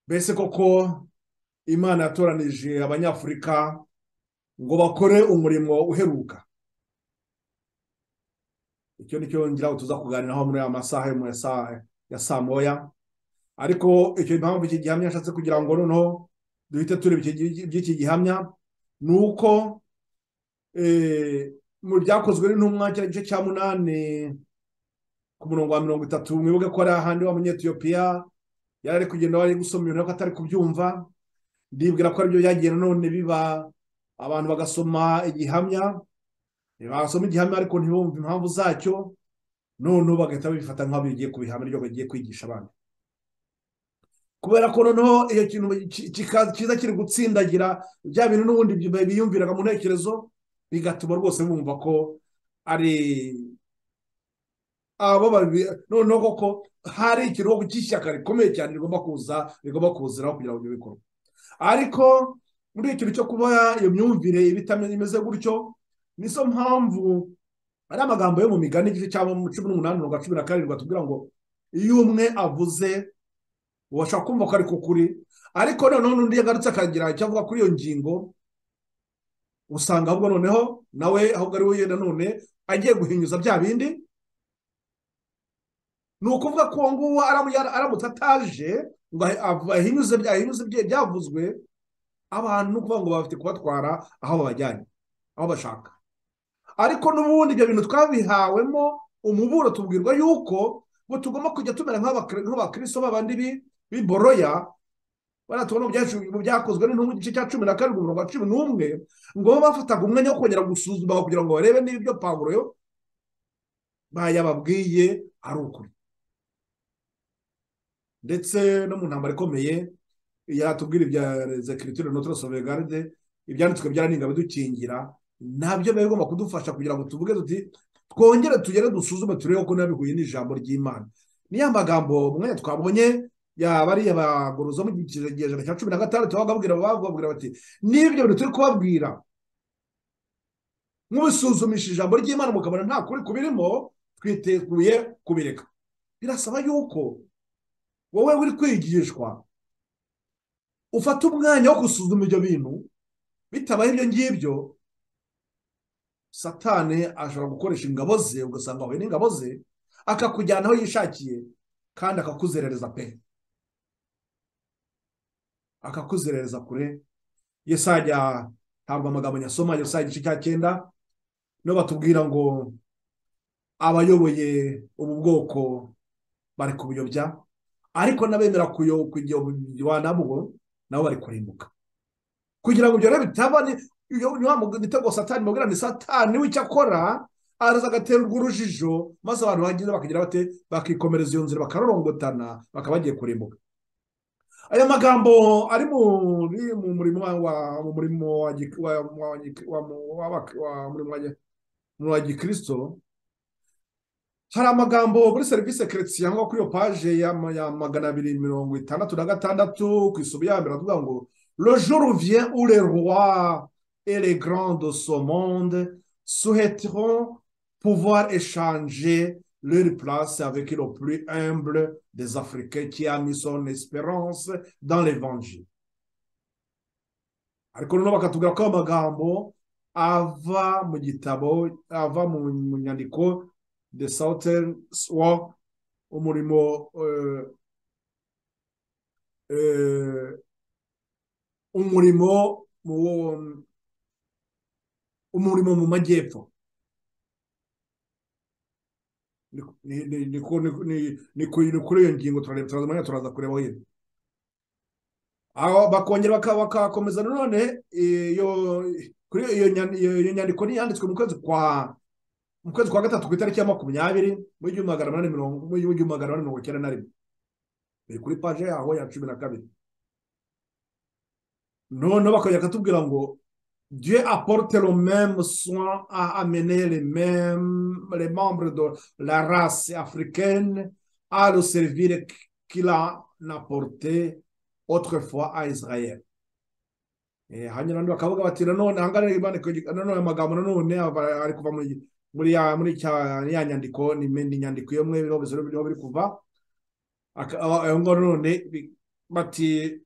mbese koko imana yatoranije abanyafurika ngo bakore umurimo uheruka icyo ni cyo ngira tuza kuganiraho muri aya masaha yo mu ya saa ya saa moya ariko icyo impamvu iki gihamya yashatse kugira ngo noneho duhite tureba iby'iki gihamya ni uko mu byakozwe n'intumwa cya gice cya munani ku murongo wa mirongo itatu mwibuke ko ari ahandi wa munyetiyopiya yari ari kugenda wari gusoma ibintu ariko atari kubyumva ndibwira ko aribyo byagiye nanone biba abantu bagasoma igihamya basoma igihamya ariko ntibumve impamvu zacyo noneho bagahita babifata nk'aho bigiye ku bihamya ryo bagiye kwigisha abandi kubera ko noneho iyo kintu cyiza kiri gutsindagira bya bintu n'ubundi biyumviraga mu ntekerezo bigatuma rwose bumva ko ari abo babiri noneho koko hari ikiruhuko cy'ishyaka rikomeye cyane rigomba kuza rigomba kuziraho kugira ngo ibyo bikorwe ariko muri ikintu cyo kuba iyo myumvire imeze gutyo nizo mpamvu ari amagambo yo mu migani igice cya cumi n'umunani mirongo cumi na karindwi batubwira ngo iyo umwe avuze ubashaka kumva ko ari ku kuri ariko noneho n'undi yagarutse akagira icyo avuga kuri iyo ngingo usanga ahubwo noneho nawe ahubwo ari we yenda none agiye guhinyuza bya bindi ni ukuvuga ko uwo nguwo aramutse ataje ngo ahinyuze ibyavuzwe abantu ni ukuvuga ngo bafite kubatwara aho babajyanye aho bashaka ariko n'ubundi ibyo bintu twabihawemo umuburo tubwirwa yuko ngo tugomba kujya tumera nk'abakristo b'abandi biboroya baratubona mu byakozwe n'intumwa igice cya cumi na karindwi mirongo cumi n'umwe ngo babe bafataga umwanya wo kongera gusuzuma kugira ngo barebe niba ibyo pawuro bayababwiye ari ukuri ndetse no mu ntambaro ikomeye yatubwira ibya zekiritire notoro sovegaride ibyanditswe byaraninga bidukingira nabyo biba bigomba kudufasha kugira ngo tuvuge tuti twongere tugere dusuzume turebe ko niba bihuye n'ijambo ry'imana niyo magambo mwene twabonye yaba ari abagorozo mu kinyejana cya cumi na gatandatu bababwira bati n'ibyo bintu turi kubabwira mubisuzumishije ijambo ry'imana mukabona nta kuri kubirimo twiteguye kubireka birasaba yuko wowe uri kwigishwa ufata umwanya wo gusuzuma ibyo bintu bitabaye ibyo ngibyo satane ashobora gukoresha ingabo ze ugasanga ahuye n'ingabo ze akakujyana aho yishakiye kandi akakuzerereza pe akakuzerereza kure yesajya ntabwo amagambo nyasoma yesajya igice cya cyenda niyo batubwira ngo abayoboye ubu bwoko bari kubuyobya ariko n'abemera kuyobya nabwo nabo bari kurimbuka kugira ngo ibyo rero bitaba nitego satani mubwira ni satani we icyo akora araza agatera urwo urujijo maze abantu bagenda bakagira bate bakikomereza iyo nzira bakarorongotana bakaba bagiye kurimbuka aya magambo ari mu murimo wa murimo wa gikirisito hari amagambo muri serivisi keretse cyangwa kuri iyo paje ya magana abiri mirongo itandatu na gatandatu ku isubi ya mbere avuga ngo Le jour vient où les rois et les grands de ce monde souhaiteront pouvoir échanger leur place avec le plus humble des Africains qui a mis son espérance dans l'évangile. ariko noneho bakatubwira ko amagambo ava mu gitabo ava mu nyandiko de southern wa umurimo umurimo umurimo mu majyepfo ni kuri iyo ngingo turareba turaza umwanya turaza kureba hirya bakongera bakakomeza nanone iyo nyandiko yanditswe mu kwezi kwa mu kwezi kwa gatatu ku itariki ya makumyabiri mu gihumbi magana inani mirongo icyenda na rimwe biri kuri paje yaho ya cumi na kabiri noneho bakajya katubwira ngo dieu apporte le même soin à amener les mêmes les membres de la race africaine à le servir qu'il a apporté autrefois à Israël hanyuma nandi bakavuga bati nanone ahangana nanone amagambo nanone ari kuva muri ya muri ya nyandiko ni nyandiko imwe biriho biri kuva aho ngaho nanone bati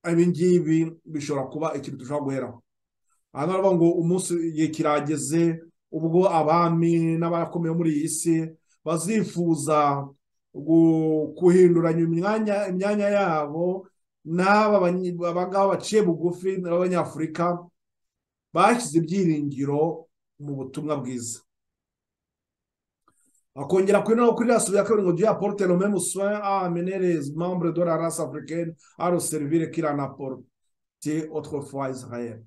ibingibi bishobora kuba ikintu dushobora guheraho aha baravuga ngo umunsi igihe kirageze ubwo abami n'abakomeye muri iyi si bazifuza guhinduranya imyanya yabo n'aba abangaba baciye bugufi n'abanyafurika bashyize ibyiringiro mu butumwa bwiza akongera kuri no kuri rasibu ya kabiri ngo duhe aporute nome musoya a menerez membre de la race africaine a le servir qu'il en apporte autrefois israel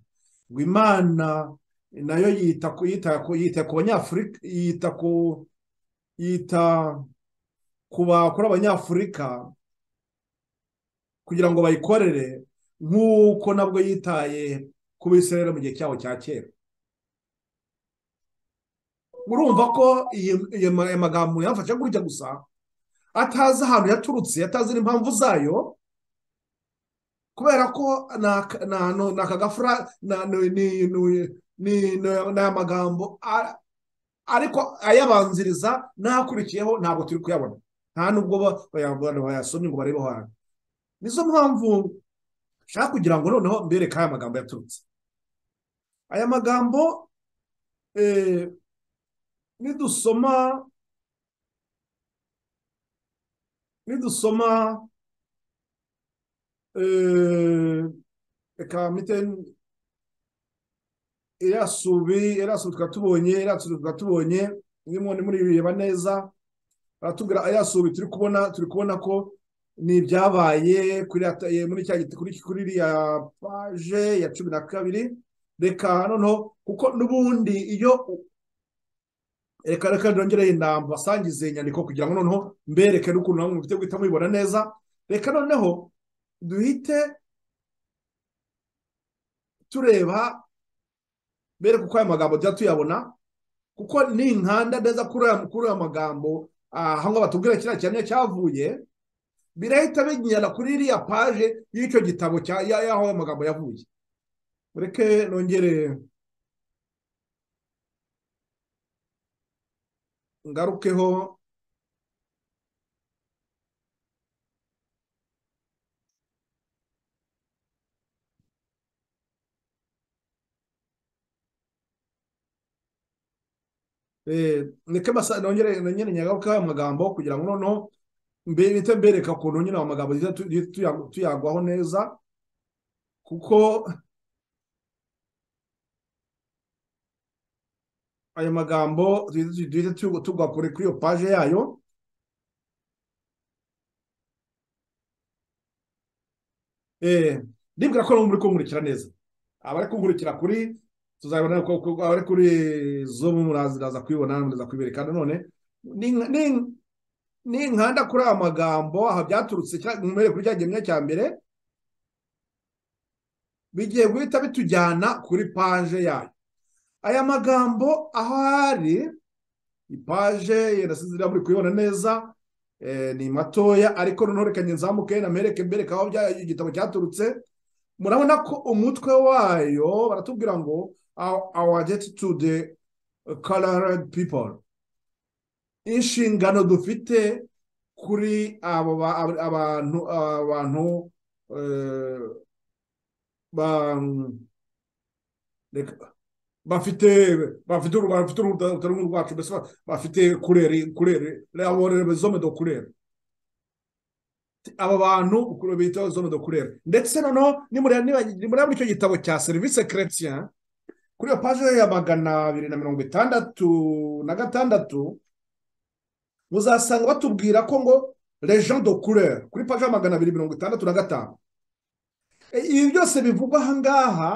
ngo imana nayo yita yita yita ku banyafurika yita ku yita ku bakora abanyafurika kugira ngo bayikorere nk'uko nabwo yitaye ku bisirayeli mu gihe cyabo cya kera urumva ko iyo magambo yafashe gutya gusa atazi ahantu yaturutse atazi n'impamvu zayo kubera ko ni akagafura ni amagambo ariko ayabanziriza n'akurikiyeho ntabwo turi kuyabona nta nubwo bayasomye ngo barebeho hantu nizo mpamvu nshaka kugira ngo noneho mbereke aya magambo yaturutse aya magambo nidusoma nidusoma reka mite irasubi irasubi tukaba tubonye irasubi tukaba tubonye nimwe ni murireba neza baratubwira irasubi turi kubona turi kubona ko ni ibyabaye muri cya kuri kuri iriya paje ya cumi na kabiri reka noneho kuko n'ubundi iyo reka reka ndongereye inamba basangize inyandiko kugira ngo noneho mbereke n'ukuntu namwe mufite guhita mubibona neza reka noneho duhite tureba bereke uko aya magambo tujya tuyabona kuko ninkanda neza kuri aya magambo aho ngaho batubwira kiriya cyane cyavuye birahita binyana kuri iriya paje y'icyo gitabo y'aho aya magambo yavuye mureke nongere ngarukeho niko nongere nyagarukeho amagambo kugira ngo noneho mbere mbereka ukuntu nyine amagambo tuyagwaho neza kuko ayo magambo duhita tugwa kure kuri iyo paje yayo ndibwira ko muri kunkurikira neza abari kunkurikira kuri tuzabona abari kuri zo muraza kuyibona muraza kuyibereka none ni inkanda kuri aya magambo aha byaturutse mbere kuri cya gihembwe cya mbere bigiye guhita bitujyana kuri paje yayo aya magambo aho hari ipaje yanasize muri kuyibona neza ni matoya ariko noneho reka nzamuke namwereke mbereke aho igitabo cyaturutse murabona ko umutwe wayo baratubwira ngo our debt to the colored people inshingano dufite kuri abantu abantu bafite bafite bafite uruhu rwacu mbese bafite kureri kureri laborere zone do kureri aba bantu bita zone do kureri ndetse noneho nimureba muri icyo gitabo cya serivisi keretien kuri iyo paje ya magana abiri na mirongo itandatu na gatandatu muzasanga batubwira ko ngo lejean do kureri kuri paje ya magana abiri mirongo itandatu na gatanu ibi byose bivugwa aha ngaha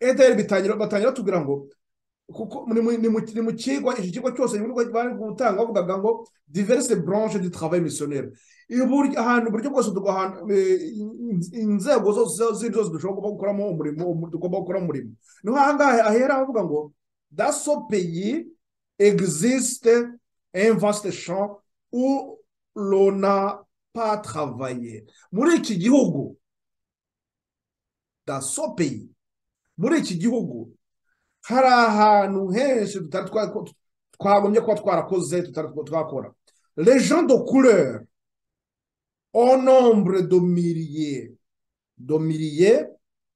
ederi bitangira batangira batubwira ngo kuko ni mu kigo iki kigo cyose bari gutanga bavugaga ngo diverse branche du travail missionnaire ahantu buryo bwose inzego zose zose dushobora gukoramo umurimo tugomba gukora umurimo niho aha ngaha ahera avuga ngo daso peyi existe un vaste champ où l'on n'a pas travaillé muri iki gihugu dasopeyi muri iki gihugu hari ahantu henshi twagombye kuba twarakoze tutari twakora les gens de couleur au nombre de milliers de milliers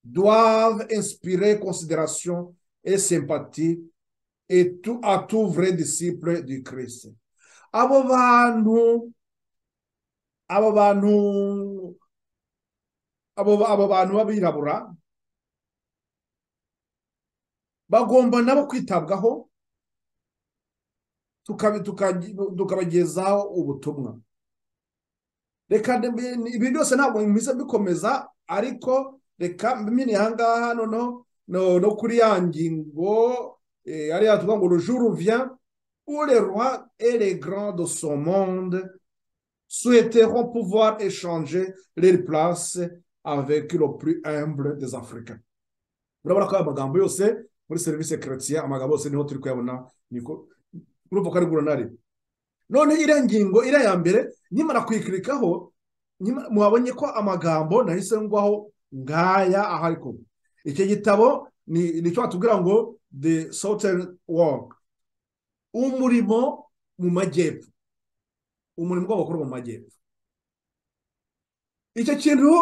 doivent inspirer considération et sympathie et tout, à tout vrai disciple du Christ. Abo bantu abo bantu abo ba- abo bantu b'abirabura bagomba nabo kwitabwaho tukabi- tukaji- tukabagezaho ubutumwa reka mbe- ni- ibi byose ntabwo mbize bikomeza ariko reka mbimene aha ngaha noneho no no kuri ya ngingo eh, hariya tuvuga ngo le jour revient où les rois et les grands de son monde souhaiteront pouvoir échanger les places avec le plus humble des africains urabona ko aya magambo yose muri serivisi keretiya amagambo yose niho turi kuyabona niko urumva ko ari guranari none iriya ngingo iriya ya mbere nimara kuyikirikaho nyima- mwabonye ko amagambo nahise ngwaho ngaya aha ariko icyo gitabo ni ni cyo batubwira ngo the southern work umurimo mu majyepfo umurimo w'abakorwa mu majyepfo icyo kintu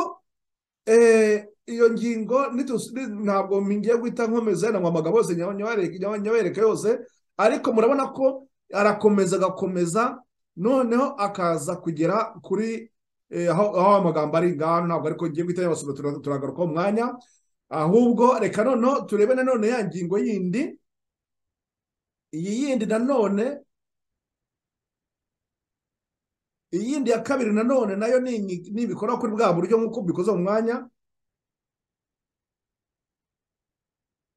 eh, iyo ngingo nitus- ni- ntabwo ngiye guhita nkomeza ntabwo amagambo yose nyaba- nyabareke- nyaba- nyabereka yose ariko murabona ko arakomeza agakomeza noneho akaza kugera kuri eh, aho aho amagambo ari ngaho ntabwo ariko ngiye guhita nyabasoma tura- turagarukaho umwanya ahubwo reka noneho turebe nanone ya ngingo yindi iyi yindi nanone iyindi ya kabiri nanone nayo ni inyi- ni ibikorwa kuri bwa buryo nk'uko bikoze mu mwanya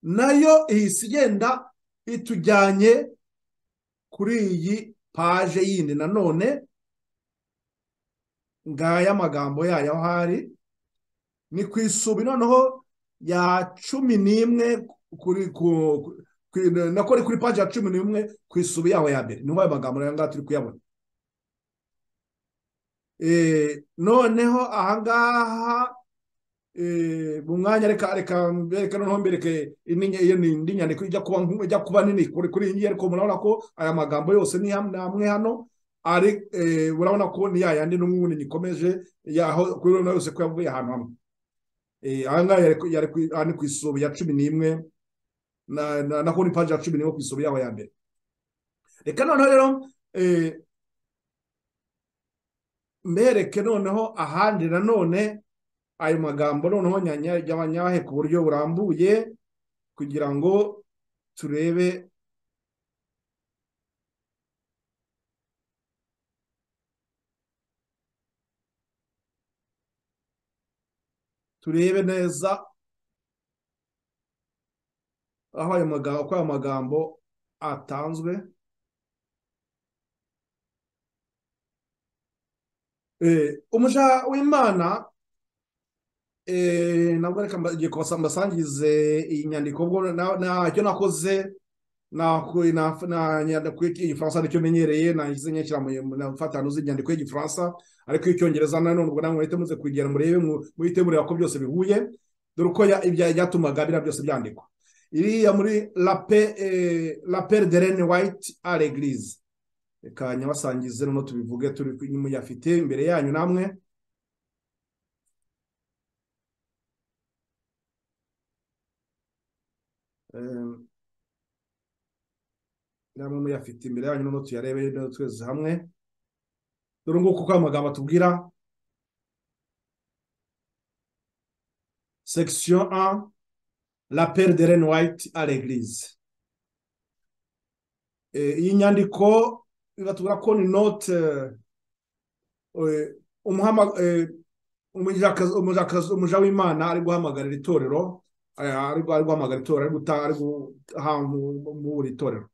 nayo ihise igenda itujyanye kuri iyi paje yindi nanone ngaya amagambo yayo aho ari ni ku isubi noneho ya cumi n'imwe kuri ku ku- ku- nako ari kuri paje ya cumi n'imwe ku isubi yaho ya mbere niho ayo magambo nayo ngaho turi kuyabona Eh, noneho ahangaha eh, mu mwanya reka reka mbereke noneho mbereke indi- iyo ni indi nyandiko ijya kuba nku- ijya kuba nini kuri kuri iyi ariko murabona ko aya magambo yose ni ham- ni amwe hano ari eh, urabona ko ni ya yandi n'umwuni nikomeje yaho kuri urabona yose ko yavuye ahantu hamwe Eh, aha ngaha yari ku- yari ku- aha ni ku isubi ya cumi n'imwe na na na kuri paji ya cumi n'imwe ku isubi yaho ya mbere reka noneho rero eh, mbereke noneho ahandi nanone ayo magambo noneho nyanya y'abanyahe ku buryo burambuye kugira ngo turebe turebe neza aho ayo magambo uko ayo magambo atanzwe Eh, umuja w'imana eh, nabwo reka mba- ngiye kubasa- mbasangize iyi nyandiko ubwo na- ntacyo nakoze naku- na- na- nyandiko y'igifaransa nicyo menyereye nagize nyakira mu- na mfatano z'inyandiko y'igifaransa ariko icyongereza nanone ubwo namwe muhite muze kugira murebe mu- muhite mureba ko byose bihuye dore uko ya- ibya- ibyatumaga biriya byose byandikwa iriya muri la pe eh, la pere de rene white à l'église reka nyabasangize noneho tubivuge turi ku- muyafite imbere yanyu namwe Eh, namwe muyafite imbere yanyu noneho tuyarebe noneho twese hamwe dore nguko uko amagambo atubwira section 1 la pere de rene white à l'église Eh, iyi nyandiko ibatubwira ko ni note eh, eh, umuhama- eh, umujakazi- umujakazi- umuja w'imana ari guhamagarira itorero eh, ari ari guhamagara itorero ari gutanga ari guhambura itorero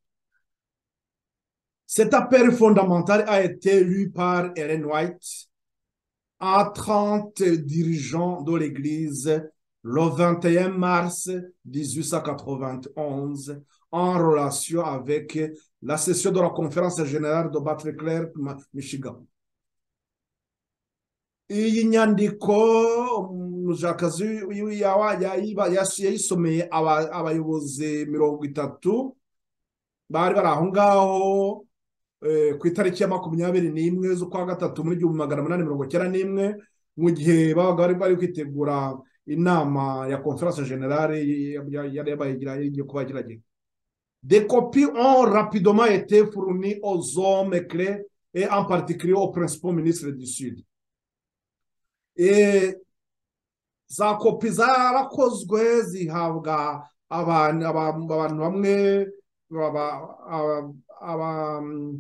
cet appel fondamental a été lu par Ellen White à 30 dirigeants de l'Église le 21 mars 1891 en relation avec la session de la conférence générale de Battle Claire, Michigan. iyi nyandiko umushakazi yayisomeye abayobozi mirongo itatu bari bari aho ngaho eh, ku itariki ya makumyabiri n'imwe z'ukwa gatatu muri igihumbi magana umunani mirongo icyenda n'imwe mu gihe babaga bari bari kwitegura inama ya conference generale yari yabaye igiye kuba yagerageje Des copies ont rapidement été fournies aux hommes clés et en particulier aux principaux ministres du Sud. Eh, za kopi zarakozwe zihabwa abantu abantu bamwe baba- aba- aba-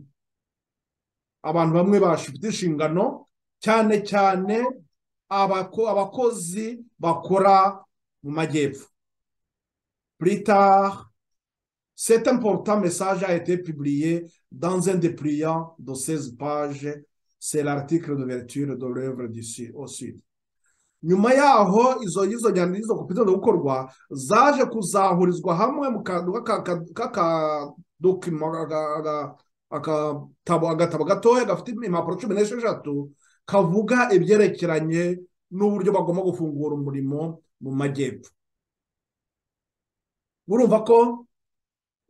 abantu bamwe bafite inshingano cyane cyane abako- abakozi bakora mu majyepfo. Plus tard, Cet important message a été publié dans un dépliant de 16 pages. C'est l'article d'ouverture de l'œuvre du Sud- au Sud. nyuma yaho izo y'izo nyandiko izo kopi zenda gukorwa zaje kuzahurizwa hamwe mu kantu k'aka- ka- k'aka dokima aga- aga- akatabo agatabo gatoya gafite impapuro cumi n'esheshatu kavuga ibyerekeranye n'uburyo bagomba gufungura umurimo mu majyepfo urumva ko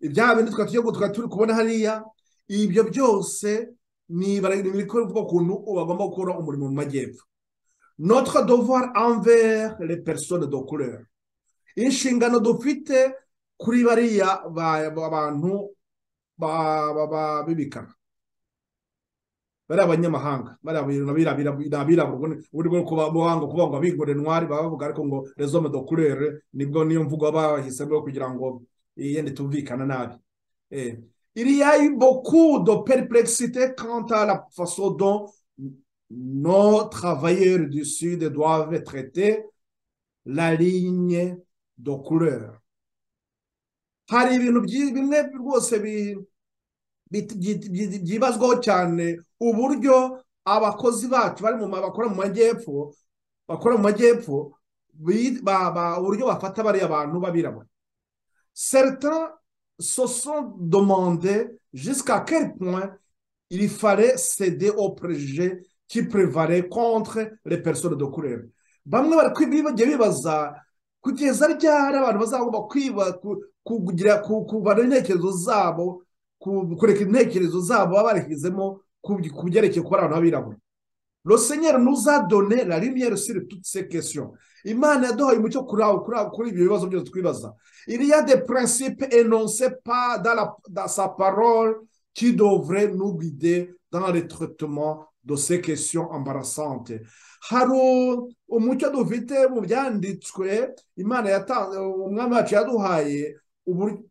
ibya bindi twari tugiye twari turi kubona hariya ibyo byose ni ibikorwa ukuntu bagomba gukora umurimo mu majyepfo notre devoir envers les personnes de couleur inshingano dufite kuri bariya ba- ba- bantu ba- ba- ba- b'ibikara bari abanyamahanga bari abirabura ni abirabura ubundi- ubundi bwo kuba buhanga kuvuga ngo abigore ntwari baba bavuga ariko ngo les hommes de couleur nibwo niyo mvugo bahisemo kugira ngo yende tumvikana nabi Eh, il y a eu beaucoup de perplexité quant à la façon dont nos travailleurs du Sud doivent traiter la ligne de couleur. Hari ibintu byi- bimwe rwose bi- bit- byi- byi- byibazwaho cyane uburyo abakozi bacu bari mu ma- bakora mu majyepfo bakora mu majyepfo bi- ba- ba- uburyo bafata bariya bantu b'abirabura certains se sont demandé jusqu'à quel point il fallait céder aux préjugés qui prévalaient contre les personnes de couleur. Bamwe bari kwi- bagiye bibaza kugeza ryari abantu bazagomba kwiba ku- ku- kugira ku- kuvana intekerezo zabo ku- kureka intekerezo zabo baba barashyizemo ku ku byerekeye kuba ari abantu b'abirabura. Le Seigneur nous a donné la lumière sur toutes ces questions. Imana yaduhaye umucyo kuri aho- kuri aho- kuri ibyo bibazo byose twibaza. Il y a des principes énoncés pas dans, la- dans sa parole qui devraient nous guider dans le traitement de ces questions embarrassantes. Hari umucyo dufite mu byanditswe Imana yatanze umwami wacu yaduhaye ubur-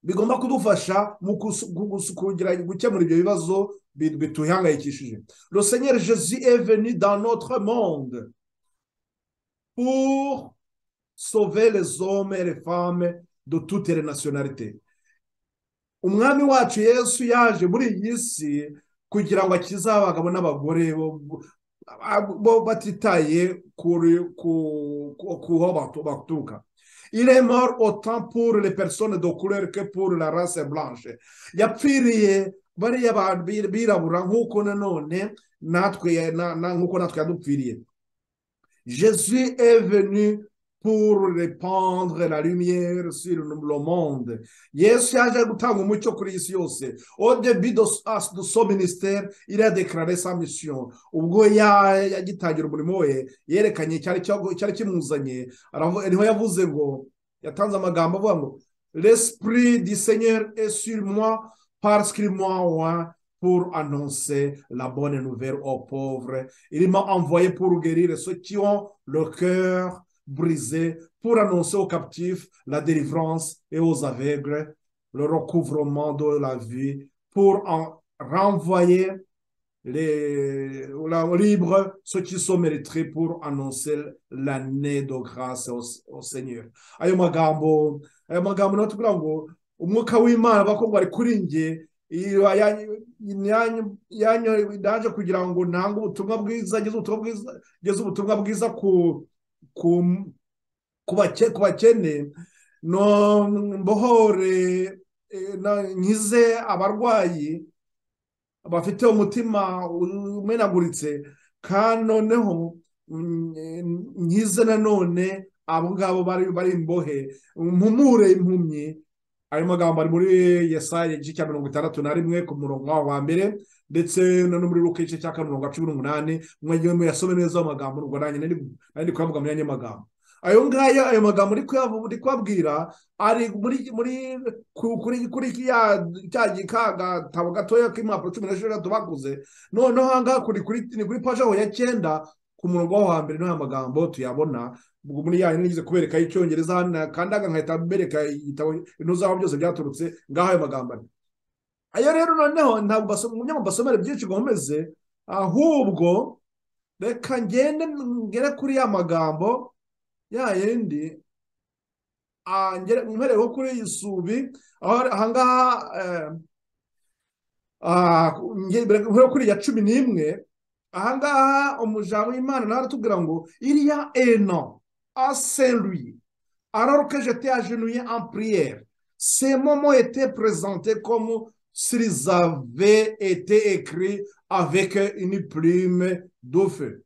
bigomba kudufasha mu kusu- gu- gusu- kugira gukemura ibyo bibazo bi- bituhangayikishije. Le Seigneur Jésus est venu dans notre monde pour sauver les hommes et les femmes de toutes les nationalités. Umwami wacu Yesu yaje muri iyi si kugira ngo akize abagabo n'abagore bo- bo- bo batitaye kuri ku ku- kuho batu- baturuka. Il est mort autant pour les personnes de couleur que pour la race blanche. Yapfiriye bariya bantu bi- birabura nk'uko nanone natwe na- na- nk'uko natwe yadupfiriye. Jésus est venu pour répandre la lumière sur le monde. Yesu yaje gutanga umucyo kuri isi yose. Au début de, s- de son ministère, il a déclaré sa mission. Ubwo ya- yagitangira umurimo we, yerekanye icyari cyo- icyari kimuzanye. Aravu- Niho yavuze ngo, yatanze amagambo avuga ngo, L'Esprit du Seigneur est sur moi parce qu'il m'a oint pour annoncer la bonne nouvelle aux pauvres. Il m'a envoyé pour guérir ceux qui ont le cœur brisé, pour annoncer aux captifs la délivrance et aux aveugles le recouvrement de la vie, pour en renvoyer les la- libres ceux qui sont mérités pour annoncer l'année de grâce au, au Seigneur. Ayo magambo, ayo magambo niyo tubwira ngo umwuka w'Imana bakobwa bari kuri njye iyo yanyu- yanyu- yanyu- yaje kugira ngo ntange ubutumwa bwiza ngeze ubutumwa bwiza ngeze ubutumwa bwiza ku ku ku bake- ku bakene no mbohore eh, na- nkize abarwayi bafite umutima umenaguritse kandi noneho mm, eh, nkize nanone abo ngabo bari bari imbohe mpumure impumyi ayo magambo ari muri yesaya igice cya mirongo itandatu na rimwe ku murongo wawo wa mbere ndetse na no muri ruka igice cya kane mirongo cumi n'umunani mwajya muyasome neza ayo magambo ubwo nanjye nari kuyavuga mu yandi magambo ayo ngayo ayo magambo uri kubabwira ari muri muri kuri cya gatabo gatoya k'impapuro cumi n'esheshatu baguze noneho aha ngaha ni kuri paji aho ya cyenda ku murongo wo hambere n'aya magambo tuyabona muri ya nigeze kubereka icyongereza hano kandi aha nkahita mbereka igitabo zabo byose byaturutse ngaho ayo magambo ari ayo rero noneho ntabwo basomera byinshi ngo nkomeze ahubwo reka ngende ngere kuri ya magambo ya yindi mpereho kuri iyi subi aho ahangaha mpereho kuri ya cumi n'imwe ahangaha umujyango w'imana nawe aratubwira ngo iriya eno aseruye araruke jete ajenuye ampuriyeri semomo ete perezante komu sirizave ete ekiri aveke inipurime dufe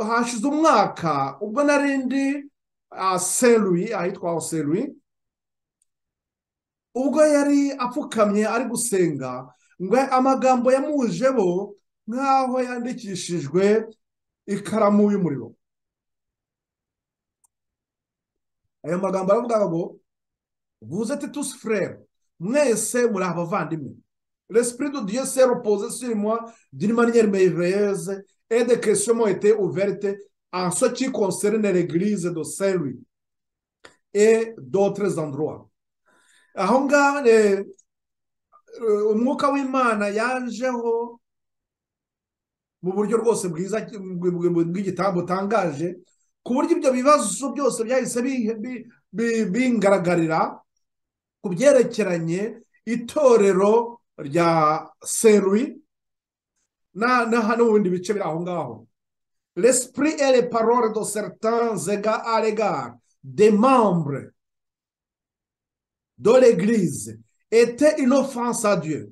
hashize umwaka ubwo narindi aseruye ahitwa aseruye ubwo yari apfukamye ari gusenga ngo amagambo yamujebo nk'aho yandikishijwe ikaramu y'umuriro ayo magambo aravuga ngo vuze titusi furere mwese muri abavandimwe resipiri du diyo se ropoze sirimwa dirimaniyeri meyiveyeze ede kesiyo moyite uverite ansoki konserine regirize do seri e dotre zandroa aho ngaho umwuka w'imana yajeho mu buryo rwose bwiza bw'igitambo utangaje ku buryo ibyo bibazo byose byahise bingaragarira ku byerekeranye itorero rya serui hano mu bindi bice biri aho ngaho resipuri ere parole do certain zega arega de membre do l'eglise ete inofense à dieu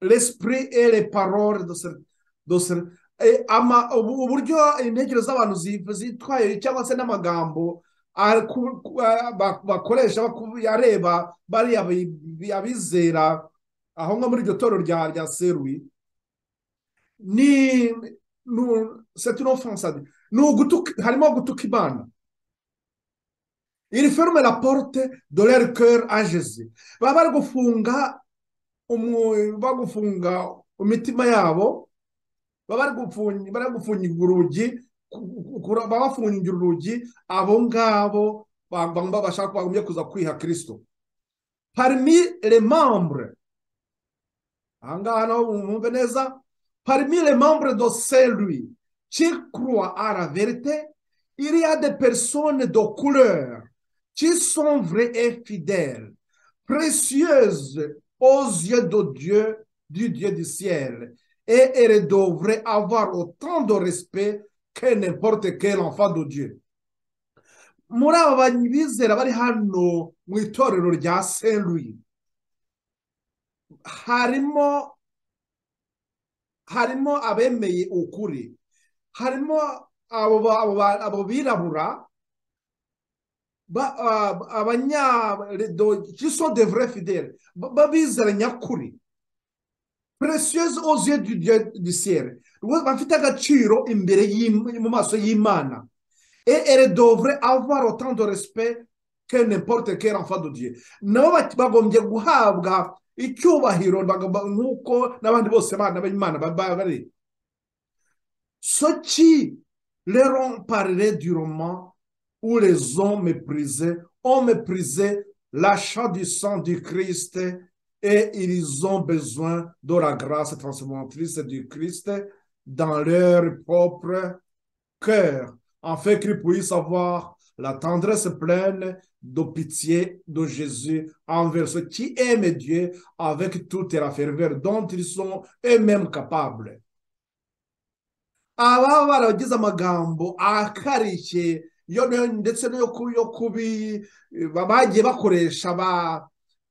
l'esprit et les paroles de ce, de ce, ama uburyo intekerezo z'abantu zitwaye cyangwa se n'amagambo bakoresha areba bariya abizera aho nko muri iryo toro rya rya serui ni ni ugutuka harimo gutuka imana iri ferme la porte de leur coeur ageze baba bari gufunga bagufunga imitima yabo bari gufungira urugi babafungira urugi abo ngabo bashaka bagombye kuza kwiha kirisito parmi le membre aha ngaha naho mwumve neza parmi le membre do serui qui croit à la vérité il y a des personnes de couleur qui sont vraies et fidèles précieuses aux yeux de Dieu, du Dieu du ciel. Et elle devrait avoir autant de respect que n'importe quel enfant de Dieu. muri aba bizera bari hano mu itorero rya seruye harimo harimo abemeye ukuri harimo abo birabura abanyaredo de vrai fidèle babizera nyakuri precieuses aux yeux du dieu du ciel bafite agaciro imbere mu maso y'imana et elle devrait avoir autant de respect que n'importe quel enfant de dieu nabo bagombye guhabwa icyubahiro nk'uko n'abandi bose abana b'imana baba bari so qui leron parler durement où les hommes méprisés ont méprisé l'achat du sang du Christ et ils ont besoin de la grâce transformatrice du Christ dans leur propre cœur, afin qu'ils puissent avoir la tendresse pleine de pitié de Jésus envers ceux qui aiment Dieu avec toute la ferveur dont ils sont eux-mêmes capables. iyo ndetse no kubi bagiye bakoresha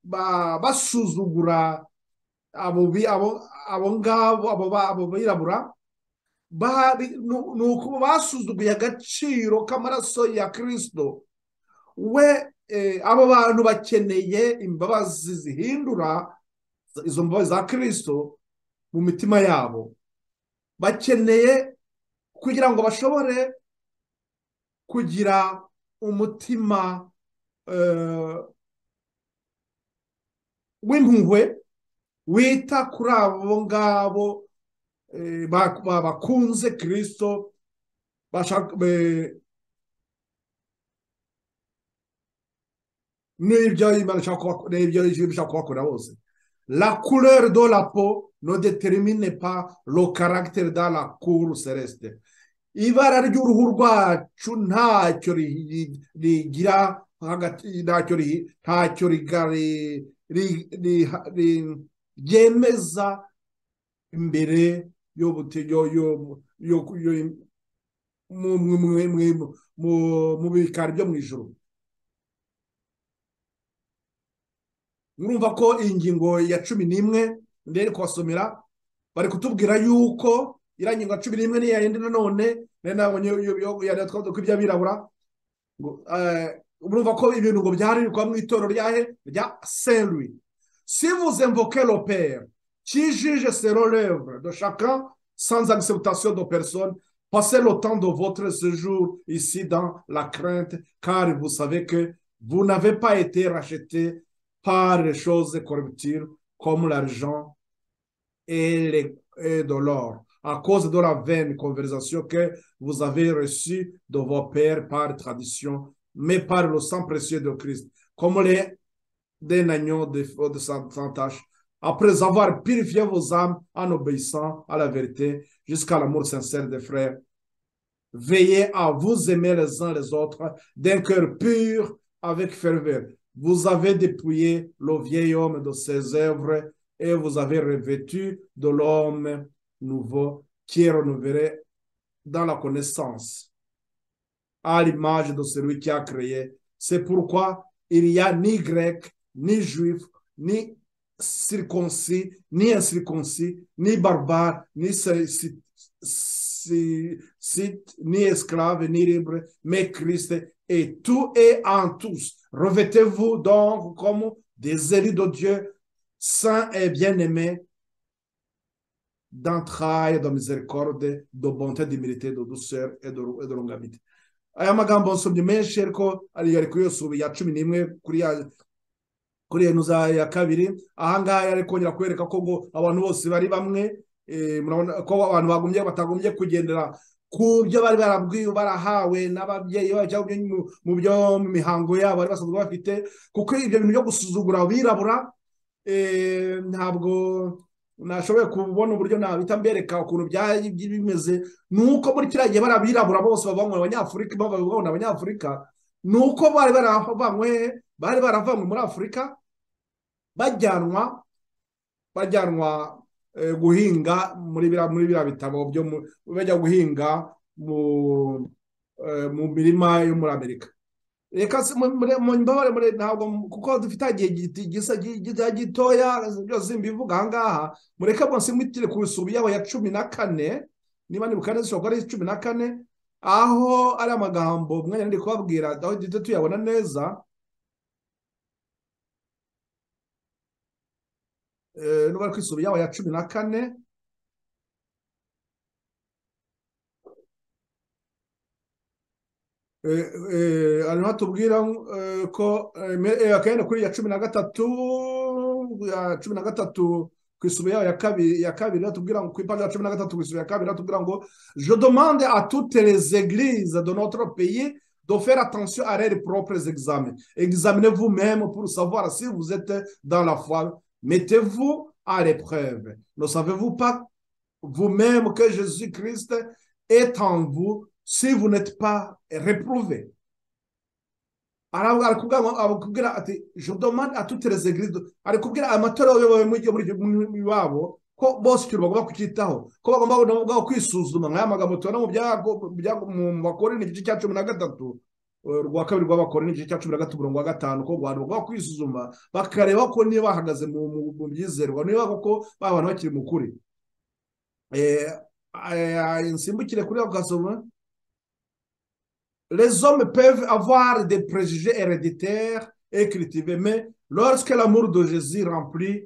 basuzugura abo ngabo abo birabura ni uko basuzuguye agaciro k'amaraso ya kirisito we abo bantu bakeneye imbabazi zihindura izo mbabazi za kirisito mu mitima yabo bakeneye kugira ngo bashobore kugira umutima w'impuhwe wita kuri abo ngabo bakunze kirisito n'ibyo bishaka kubakorera bose la couleur de la peau ne détermine pas le caractère dans la cour celeste ibara ry'uruhu rwacu ntacyo rigira ntacyo ryemeza imbere mu bikari byo mu ijoro murumva ko ingingo ya cumi n'imwe ndere kubasomera bari kutubwira yuko iriya ngingo ya cumi n'imwe n'iya yindi nanone ntabwo twavuga ko iby'abirabura murumva ko ibintu ngo byaharirwa mu itorero ryahe rya seruri sivuze mvoke roperi kijije sero revure do shaka sans acceptation de personne passez le temps de votre séjour ici dans la crainte car vous savez que vous n'avez pas été racheté par les choses corruptibles comme l'argent et, les, et de l'or, à cause de la vaine conversation que vous avez reçue de vos pères par tradition, mais par le sang précieux de Christ, comme les d'un agneau de, de sans tâche. Après avoir purifié vos âmes en obéissant à la vérité jusqu'à l'amour sincère des frères, veillez à vous aimer les uns les autres d'un cœur pur avec ferveur, vous avez dépouillé le vieil homme de ses œuvres et vous avez revêtu de l'homme nouveau qui est renouvelé dans la connaissance, à l'image de celui qui a créé. C'est pourquoi il n'y a ni grec, ni juif, ni circoncis, ni incirconcis, ni barbare, ni site, ni esclave, ni libre, mais Christ et tout est en tous. Revêtez-vous donc comme des élus de Dieu, saints et bien-aimés, d'entrailles, de miséricorde, de bonté, d'humilité, de douceur et de, et de longanimité. aya magambo nsomye menshi ariko ari kuri iyo subi ya cumi n'imwe kuri ya kuri iyo ya kabiri aha ngaha ari kongera kwereka ko ngo abantu bose bari bamwe ko abantu bagumye batagombye kugendera ku byo bari barabwiwe barahawe n'ababyeyi mu byo mu mihango yabo bari basanzwe bafite kuko ibyo bintu byo gusuzugura abirabura ntabwo nashoboye kubona uburyo nabita mbereka ukuntu byari bimeze ni uko muri kiriya gihe bari abirabura bose bavanywe abanyafurika babona abanyafurika ni uko bari baravanywe bari baravanywe muri afurika bajyanwa bajyanwa guhinga muri biriya bitabo byo bajya guhinga mu mirima yo muri amerika reka mu mbabare ntabwo kuko dufite igihe gitoya byose mbivuga ahangaha mureke munsi mwitire ku isubu yabo ya cumi na kane niba nibuka neza ishobora kuba ari cumi na kane aho ari amagambo umwanya ndi kubabwira aho duhita tuyabona neza n'ubwo ku isubi yabo ya cumi na kane hanyuma tubwira ko akenda kuri ya cumi na gatatu ya cumi na gatatu ku isubi yabo ya kabiri tubwira ngo ku ipantaro ya cumi na gatatu ku isubi ya kabiri tubwira ngo je demande à toutes les églises de notre pays de faire attention à leurs propres examens examinez vous-même pour savoir si vous êtes dans la foi Mettez-vous à l'épreuve. Ne savez-vous pas vous-même que Jésus-Christ est en vous si vous n'êtes pas réprouvé? Je demande à toutes les églises, ari kubwira amatorero yo muri iwabo ko bose icyo bagomba kucyitaho ko bagomba kwisuzuma nk'aya magambo tubona mu bakore igice cya cumi na gatatu rwa kabiri rw'abakora n'igice cya cumi na gatatu mirongo gatanu ko abantu bagomba kwisuzuma bakareba ko niba bahagaze mu byizerwa niba koko ba bantu bakiri mu kuri eh, nsimbukire kuri ako gasoma les hommes peuvent avoir des préjugés héréditaires et cultivés, mais lorsque l'amour de Jésus remplit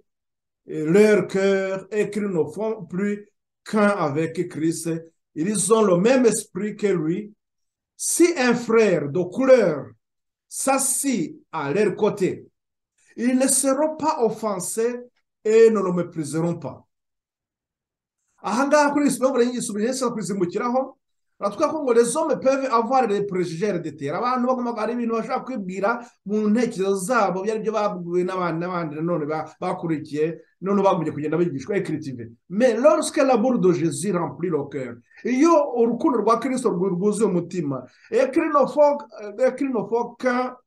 euh, leur cœur et qu'ils ne font plus qu'un avec Christ, ils ont le même esprit que lui. Si un frère de couleur s'assit à leur côté, ils ne seront pas offensés et ne le mépriseront pas. ahangaha kuri iyi simbo y'igisubije yesi kuzimukiraho baratwereka ko ngo rezome peve avare de perejije redetera abantu bagomba hari ibintu bashobora kwibwira mu ntekerezo zabo byari byo babwiwe n'abandi n'abandi nanone ba- bakurikiye none bagumye kugenda bigishwa ekiritive me lorske la burde jezi rempli le cœur iyo urukundo rwa kirisito rwu- rwuzuye umutima ekirinofoka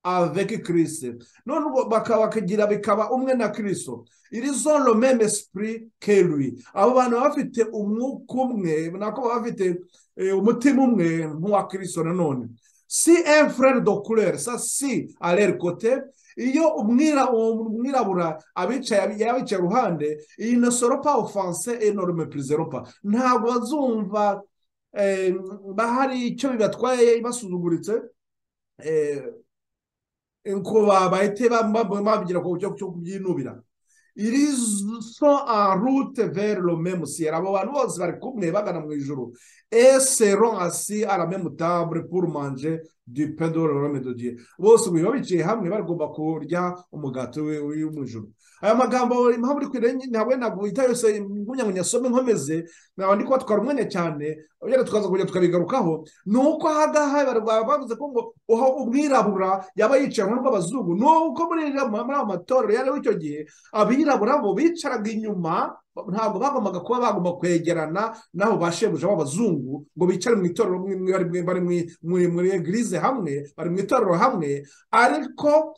avec kirisi none ubwo baka- bakagira bikaba umwe na kirisito irizo lo meme esprit que lui abo bantu baba bafite umwuka umwe nako baba bafite eh, umutima umwe nk'uwa kirisito nanone si un frere de couleur sa si aller kote iyo umwira- uwo umwirabura abicaye abi- yabicaye iruhande iyi ne sero pa ofanse enorme purizero pa ntabwo bazumva eh, bahari icyo bibatwaye basuzuguritse eh, ngo bahite babigira ku buryo cyo kubyinubira iri so en route vers le même ciel abo bantu bose bari kumwe bagana mu ijuru et seront assis à la même table pour manger du pain de l'homme de Dieu bose ubu biba bicaye hamwe bagomba kurya umugati we uri mu ijuru aya magambo impamvu uri kwira ntabwo ntabwo uhita yose nkunyagunya some nkomeze ntabwo ndi kuba twari umwanya cyane byari tukaza kujya tukabigarukaho ni uko ahangaha bari- baba bavuze ko ngo uha umwirabura yaba yicaye mu rw'abazungu ni uko muri iriya- muri ayo matorero yariho icyo gihe abirabura bo bicaraga inyuma ntabwo bagombaga kuba bagomba kwegerana n'abo bashebuja b'abazungu ngo bicare mu itorero mwe- mwe- bari mwe- bari mwe- muri muri egirize hamwe bari mu itorero hamwe ariko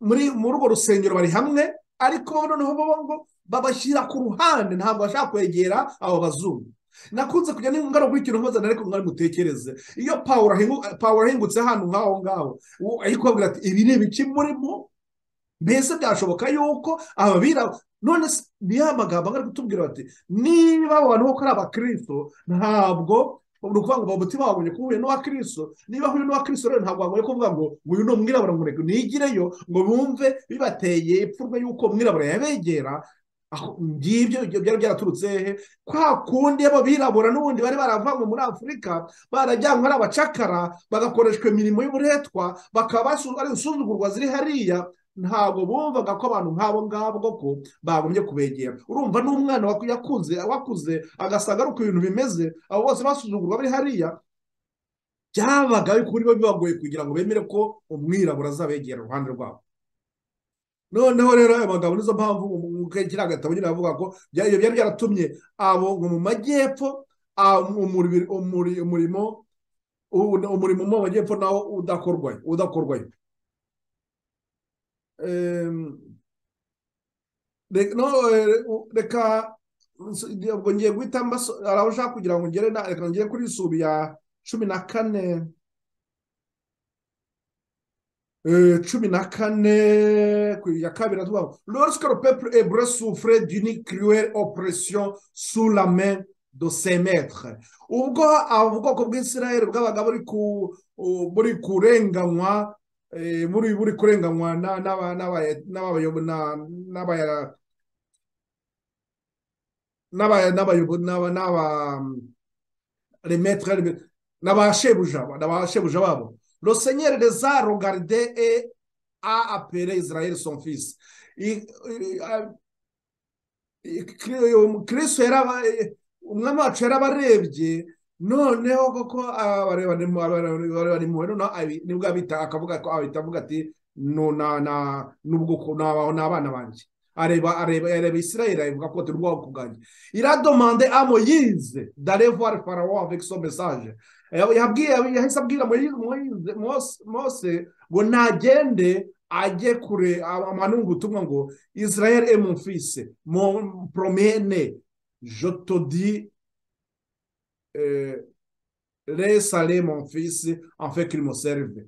muri muri urwo rusengero bari hamwe ariko noneho bo ngo babashyira ku ruhande ntabwo bashaka kwegera abo bazungu nakunze kujya n'ingaruka kuri ikintu mpuza ariko mwari mutekereze iyo pawulo ahingu- pawulo ahingutse hano nk'aho ngaho uwo ari kubabwira ati ibi ni ibiki murimo mbese byashoboka yuko ababirabura none se ni ya magambo angana kutubwira bati niba abo bantu koko ari abakristo ntabwo ni ukuvuga ngo umutima wawe uhuye n'uwa kirisito niba uhuye n'uwa kirisito rero ntabwo wagoye kuvuga ngo uyu ni umwirabura ngo reka nigireyo ngo bumve bibateye ipfunwe y'uko umwirabura yabegera aho- ngibyo ibyo byari byaraturutse he kwa kundi ababirabura n'ubundi bari baravanywe muri afurika barajyanywe ari abacakara bagakoreshwa imirimo y'uburetwa bakaba basu- ari insuzugurwa ziri hariya ntabwo bumvaga ko abantu nk'abo ngabo koko bagombye kubegera urumva n'umwana waku- yakunze wakuze agasanga ari uko ibintu bimeze abo bose basuzugurwa bari hariya byabaga ariko kuri bo bibagoye kugira ngo bemere ko umwirabura azabegera iruhande rwabo noneho rero ayo magambo nizo mpamvu mu- mu- kiriya gatabo nyine avuga ko bya- ibyo byari byaratumye abo ngo mu majyepfo ah, umuri- umuri- umurimo u- umurimo mu majyepfo nawo udakorwayo udakorwayo Em, Re- no eh, u- reka nso- ndi- ubwo ngiye guhita mbaso- araho ushaka kugira ngo ngere na reka ngere kuri sura ya cumi na kane eh, cumi na kane ku ya kabiri tuvuga ngo, lorsque le peuple hébreu souffrait d'une cruelle oppression sous la main de ses maîtres ubwo abo ubwoko bw'isirayeli bwabaga buri ku u- buri kurenganywa eh, buri buri kurenganywa na- n'aba- n'aba- n'abayobo- na- n'aba- n'aba- n'abayobo- n'aba- n'aba- les maîtres, les maîtres. n'abashebuja n'abashebuja babo le seigneur les a regardés et a appelé israël son fils I- I- a- I- Kri- um, kristo yaraba eh, umwami wacu yarabarebye noneho koko barebanimwe nibwo abita akavuga ko abita avuga ati "No, na- na- nubwo ku- na- ni abana banjye areba areba areba israel avuga ko turi ubwoko bwanjye iradomande a moyize dare voir pharaon avec son message Eh, yabwiye yahise abwira Moyize- Moyize- Mose- mose ngo nagende ajye kure amanungu ubutumwa ngo israel est mon fils mon premier né je te dis euh, laisse aller mon fils en fait qu'il me serve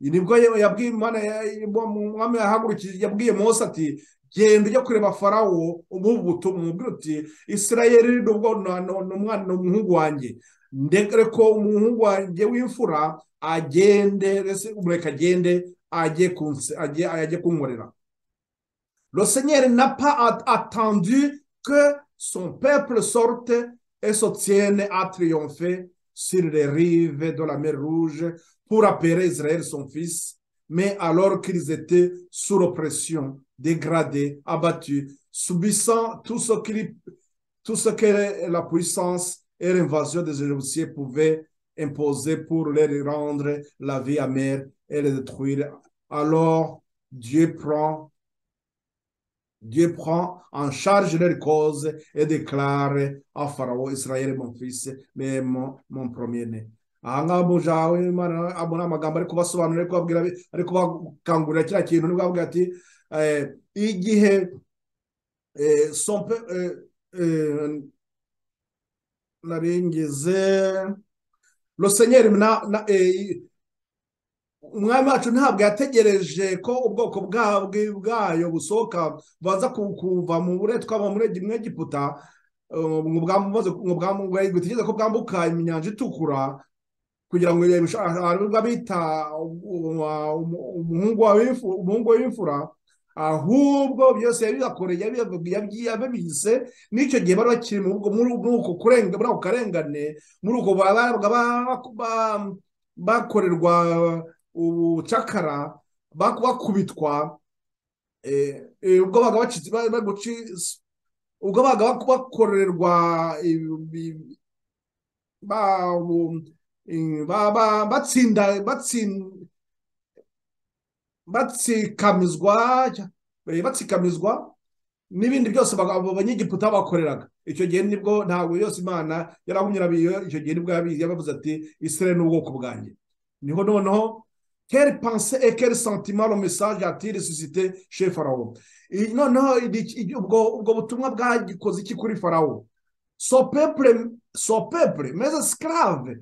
nibwo ye- yabwiye imana ya- ya- umwami yahagurukije yabwiye mose ati genda ujya kureba farawo umuha ubutumwa umubwire uti isirayeli ni ubwo- ni- ni- ni umwana ni umuhungu wanjye ndekere ko umuhungu wanjye w'imfura agende reka agende ajye kunse- ajye- ajye kunkorera Le Seigneur n'a pas at- attendu que son peuple sorte et se tienne à triompher sur les rives de la mer Rouge pour appeler Israël son fils, mais alors qu'ils étaient sous l'oppression, dégradés, abattus, subissant tout ce, qu'il- tout ce que la puissance et l'invasion des Égyptiens pouvaient imposer pour leur rendre la vie amère et les détruire. Alors Dieu prend Dieu prend en charge leur cause et déclare à Pharaon, Israël mon fils, mais mon, mon premier-né. aha ngaha mu jawe Imana- abo ni amagambo ari kubasobanurira ari kubabwira ari kubakangurira kiriya kintu nibwo avuga ati eh, igihe eh, son pe- eh, eh, naringize lo senyeri na- na- eh, umwami wacu ntabwo yategereje ko ubwoko bwabwo bwayo busohoka baza ku- kuva mu buretwa bava muri Egi- muri egiputa eh, ngo bwambuze- ngo bwambu- gutegereza ko bwambuka inyanja itukura kugira ngo aribwo bita umuhungu wa w'ifu- umuhungu w'imfura ahubwo byose yabibakoreye yabibavugiye, yabyi- yabibise n'icyo gihe bari bakiri mu bwo- muri uko kurenga muri ako karengane muri uko babaga ba- ba- bakorerwa ubucakara bak- bakubitwa eh, eh, ubwo babaga bacitse- ba- ba- guci- ubwo babaga bak- bakorerwa ibi- ba- bu- eh, ba- ba- batsinda batsin- batsikamizwa eh, batsikamizwa n'ibindi byose baga- abo banyegiputa bakoreraga icyo gihe nibwo ntabwo yose imana yarahumye irabiyo icyo gihe nibwo yabizi yabavuze ati isirayeli ni ubwoko bwanjye niho noneho quelle pensée et quel sentiment le message a-t-il suscité chez Pharaon I- noneho iri- iri- ubwo ubwo butumwa bwagikoze iki kuri Pharaon son peuple son peuple mes esclaves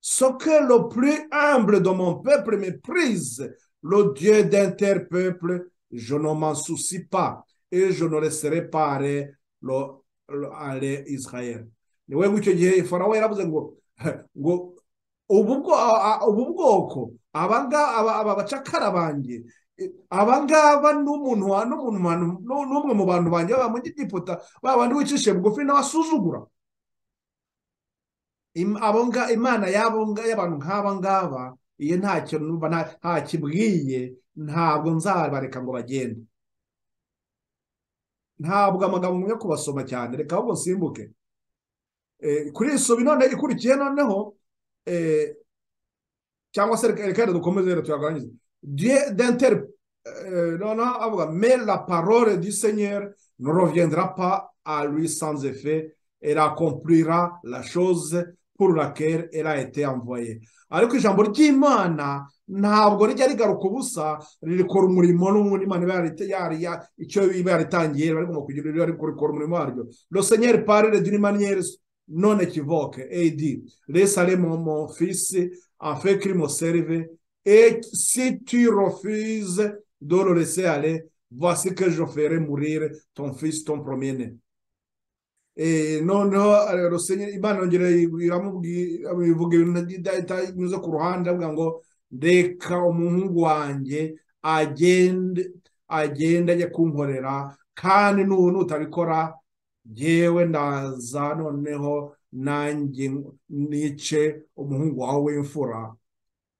ce que le plus humble de mon peuple méprise le Dieu d'un tel peuple je ne m'en soucie pas et je ne laisserai pas aller, le, le- aller Israël ni we icyo gihe Farawo yaravuze ngo ngo ubu bwo- a- a- ubu bwoko abanga- aba aba bacakara banjye eh, abangaba n'umuntu wa- n'umuntu wa- n'u- n'umwe mu bantu banjye baba muri Egiputa ba bandi wicishe bugufi n'abasuzugura Im- abo nga- imana y'abo nga- y'abantu nk'aba ngaba iyo ntacyo numva nta- ntakibwiye ntabwo nzabareka ngo bagende ntabwo amagambo ngumya kubasoma cyane reka ahubwo nsimbuke Eh, kuri iyi subi none ikurikiye noneho eh, cyangwa se reka reka dukomeze rero tuyaganirize Dieu d'inter euh, noneho avuga mais la parole du Seigneur ne reviendra pas à lui sans effet elle accomplira la chose pour laquelle elle a été envoyée ariko ijambo ry'imana ntabwo rijya rigaruka ubusa rikora umurimo n'ubundi imana iba yarite- yari ya- icyo iba yaritangiye bari guma kugira ibyo ariko rikora umurimo waryo le Seigneur parle d'une manière non équivoque et il dit laisse aller mon, mon fils afin qu'il me serve. Et si tu refuses de le laisser aller, voici que je ferai mourir ton fils, ton premier-né. Eh, noneho eh, le Seigneur Imana yongera iramubwira ivuga ibintu ida- itanyuze ku ruhande avuga ngo reka umuhungu wanjye agende agende ajye kunkorera kandi n'ubu nutabikora jyewe ndaza noneho nanjye nice umuhungu wawe w'imfura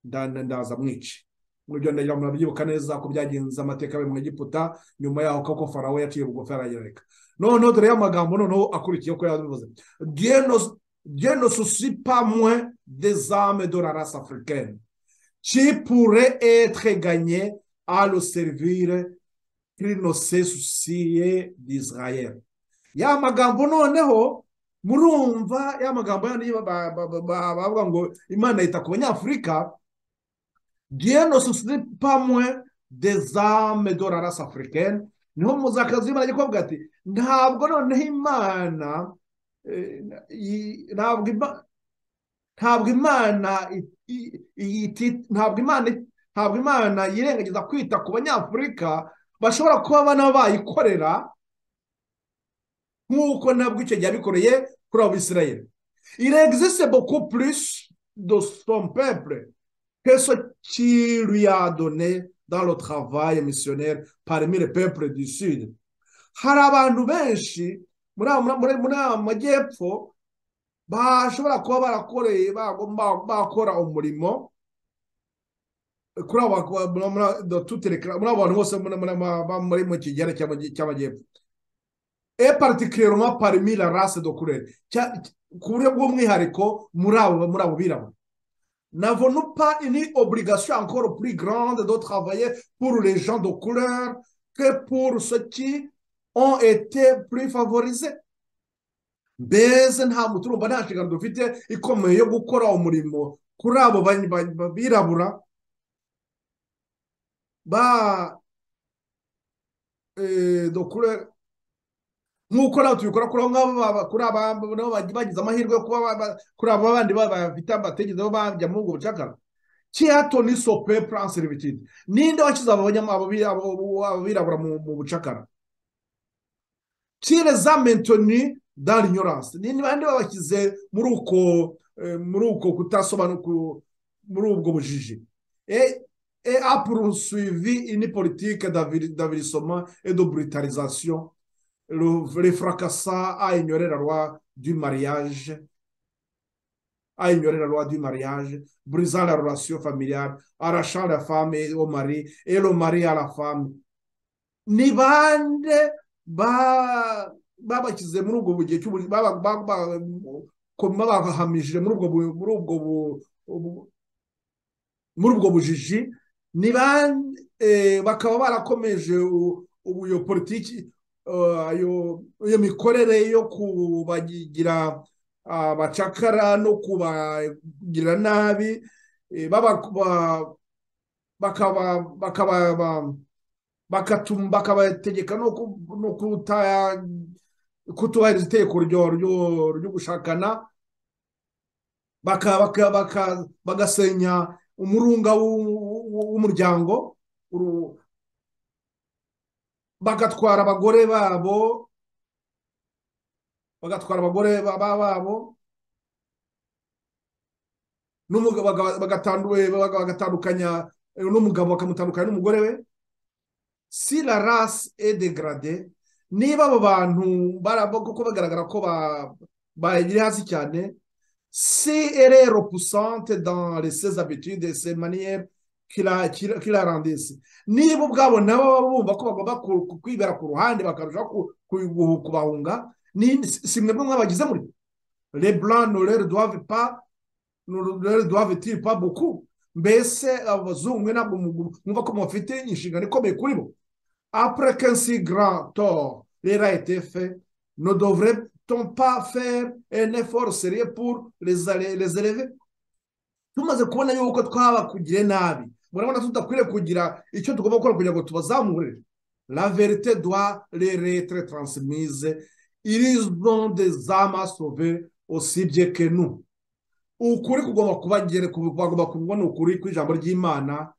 nda- nda- ndaza mwice mubyo ndagira ngo murabyibuka neza ko byagenze amateka yo mu Egiputa nyuma yaho koko farawo yaciye bugufi arayereka noneho dore y'amagambo noneho akurikiye ko yabivuze Dieu ne- Dieu ne soucie pas moins des âmes de la race africaine qui pourraient être gagnées à le servir qu'il ne se soucie d'Israël ya magambo noneho murumva ya magambo yandi ba- ba- ba- ba- ba- bavuga ngo imana yita ku banyafurika Dieu ne se soucie pas moins des âmes de la race africaine. Niho muzakazi w'Imana agiye kuvuga ati ntabwo noneho Imana eh, i- ntabwo Ima- ntabwo Imana i- i- i- iti- ntabwo Imana ntabwo imana yirengagiza kwita ku banyafurika bashobora kuba bana bayikorera nk'uko ntabwo icyo gihe yabikoreye kuri abo bisirayeri il existe beaucoup plus de son peuple que ce qu'il lui a donné dans le travail missionnaire parmi les peuples du sud. hari abantu benshi muri aya- muri- muri aya majyepfo bashobora kuba barakoreye bago- ba- bakora umurimo kuri abo bakora- muri- muri- dans toutes les cla- muri abo bantu bose muri- muri- muri- muri mu kigero cy'amajy- cy'amajyepfo et particulièrement parmi la race de couleur Cya- ku buryo bw'umwihariko muri abo muri abo birabura n'avons-nous pas une obligation encore plus grande de travailler pour les gens de couleur que pour ceux qui ont été plus favorisés mbese nta muntu urumva nta nshingano dufite ikomeye yo gukora umurimo kuri abo ba- ba- ba- birabura ba eh, de couleur nk'uko nawe tubikora kuri abo ngabo ba- kuri aba- nabo bag- bagize amahirwe yo kuba ba- ba- kuri abo bandi ba- bafite bategezeho bajya muri ubwo bucakara kihatoni sope plan servitude ninde washyize abo banyama- abo bi- abo- abo- abo birabura mu mu bucakara kire za mentoni dans l'ignorance ni ni bande babashyize muri uko eh, muri uko kutasobanuka muri ubwo bujiji et et a poursuivi une politique d'avir- d'avilissement et de brutalisation le, les fracassant à ignorer la loi du mariage à ignorer la loi du mariage, brisant la relation familiale, arrachant la femme et- au mari et le mari à la femme. Ni bande ba- babashyize muri ubwo bugihe cy'ubu- baba- ba- ba- ko- babahamije muri ubwo bu- muri ubwo bu- ubu- muri ubwo bujiji ni bande eh, bakaba barakomeje u- ubu iyo politiki eh, iyo iyo mikorere yo kubagira abacakara no kubagirira nabi eh, baba- ba- bakaba bakaba ba- bakatuma bakabategeka no ku- no kuta kutubahiriza itegeko ryo- ryo ryo gushakana baka- baka- baka- bagasenya umurunga w'u- w'u- w'umuryango uru- bagatwara abagore babo bagatwara abagore ba- ba- babo n'umugabo baga- bagatandu- baga- bagatandukanya eh, n'umugabo bakamutandukanya n'umugore we si la race est dégradée niba abo bantu barabo kuko bagaragara ko ba- bayiri hasi cyane si elle est repoussante dans les- ses habitudes et ses manières qui la, qui la- qui la rendissent niba ubwabo nabo baba bumva ko bagomba ku- ku- kwibera ku ruhande bakarushaho ku- ku- kubahunga ni- si si mwebwe mwabagize muri les blancs ne leur doivent pas ne leur doivent-ils pas beaucoup mbese abo bazungu mwe ntabwo mu- mwumva ko mufite inshingano ikomeye kuri bo après qu'un si grand tort leur a été fait, ne devrait-on pas faire un effort sérieux pour les, allé- les élever tumaze kubona yuko twabakugiriye nabi murabona tudakwiriye kugira icyo tugomba gukora kugira ngo tubazamure la vérité doit leur être transmise ils ont des âmes à sauver aussi bien que nous ukuri kugomba kubagere kugomba kubona ukuri kw'ijambo ry'imana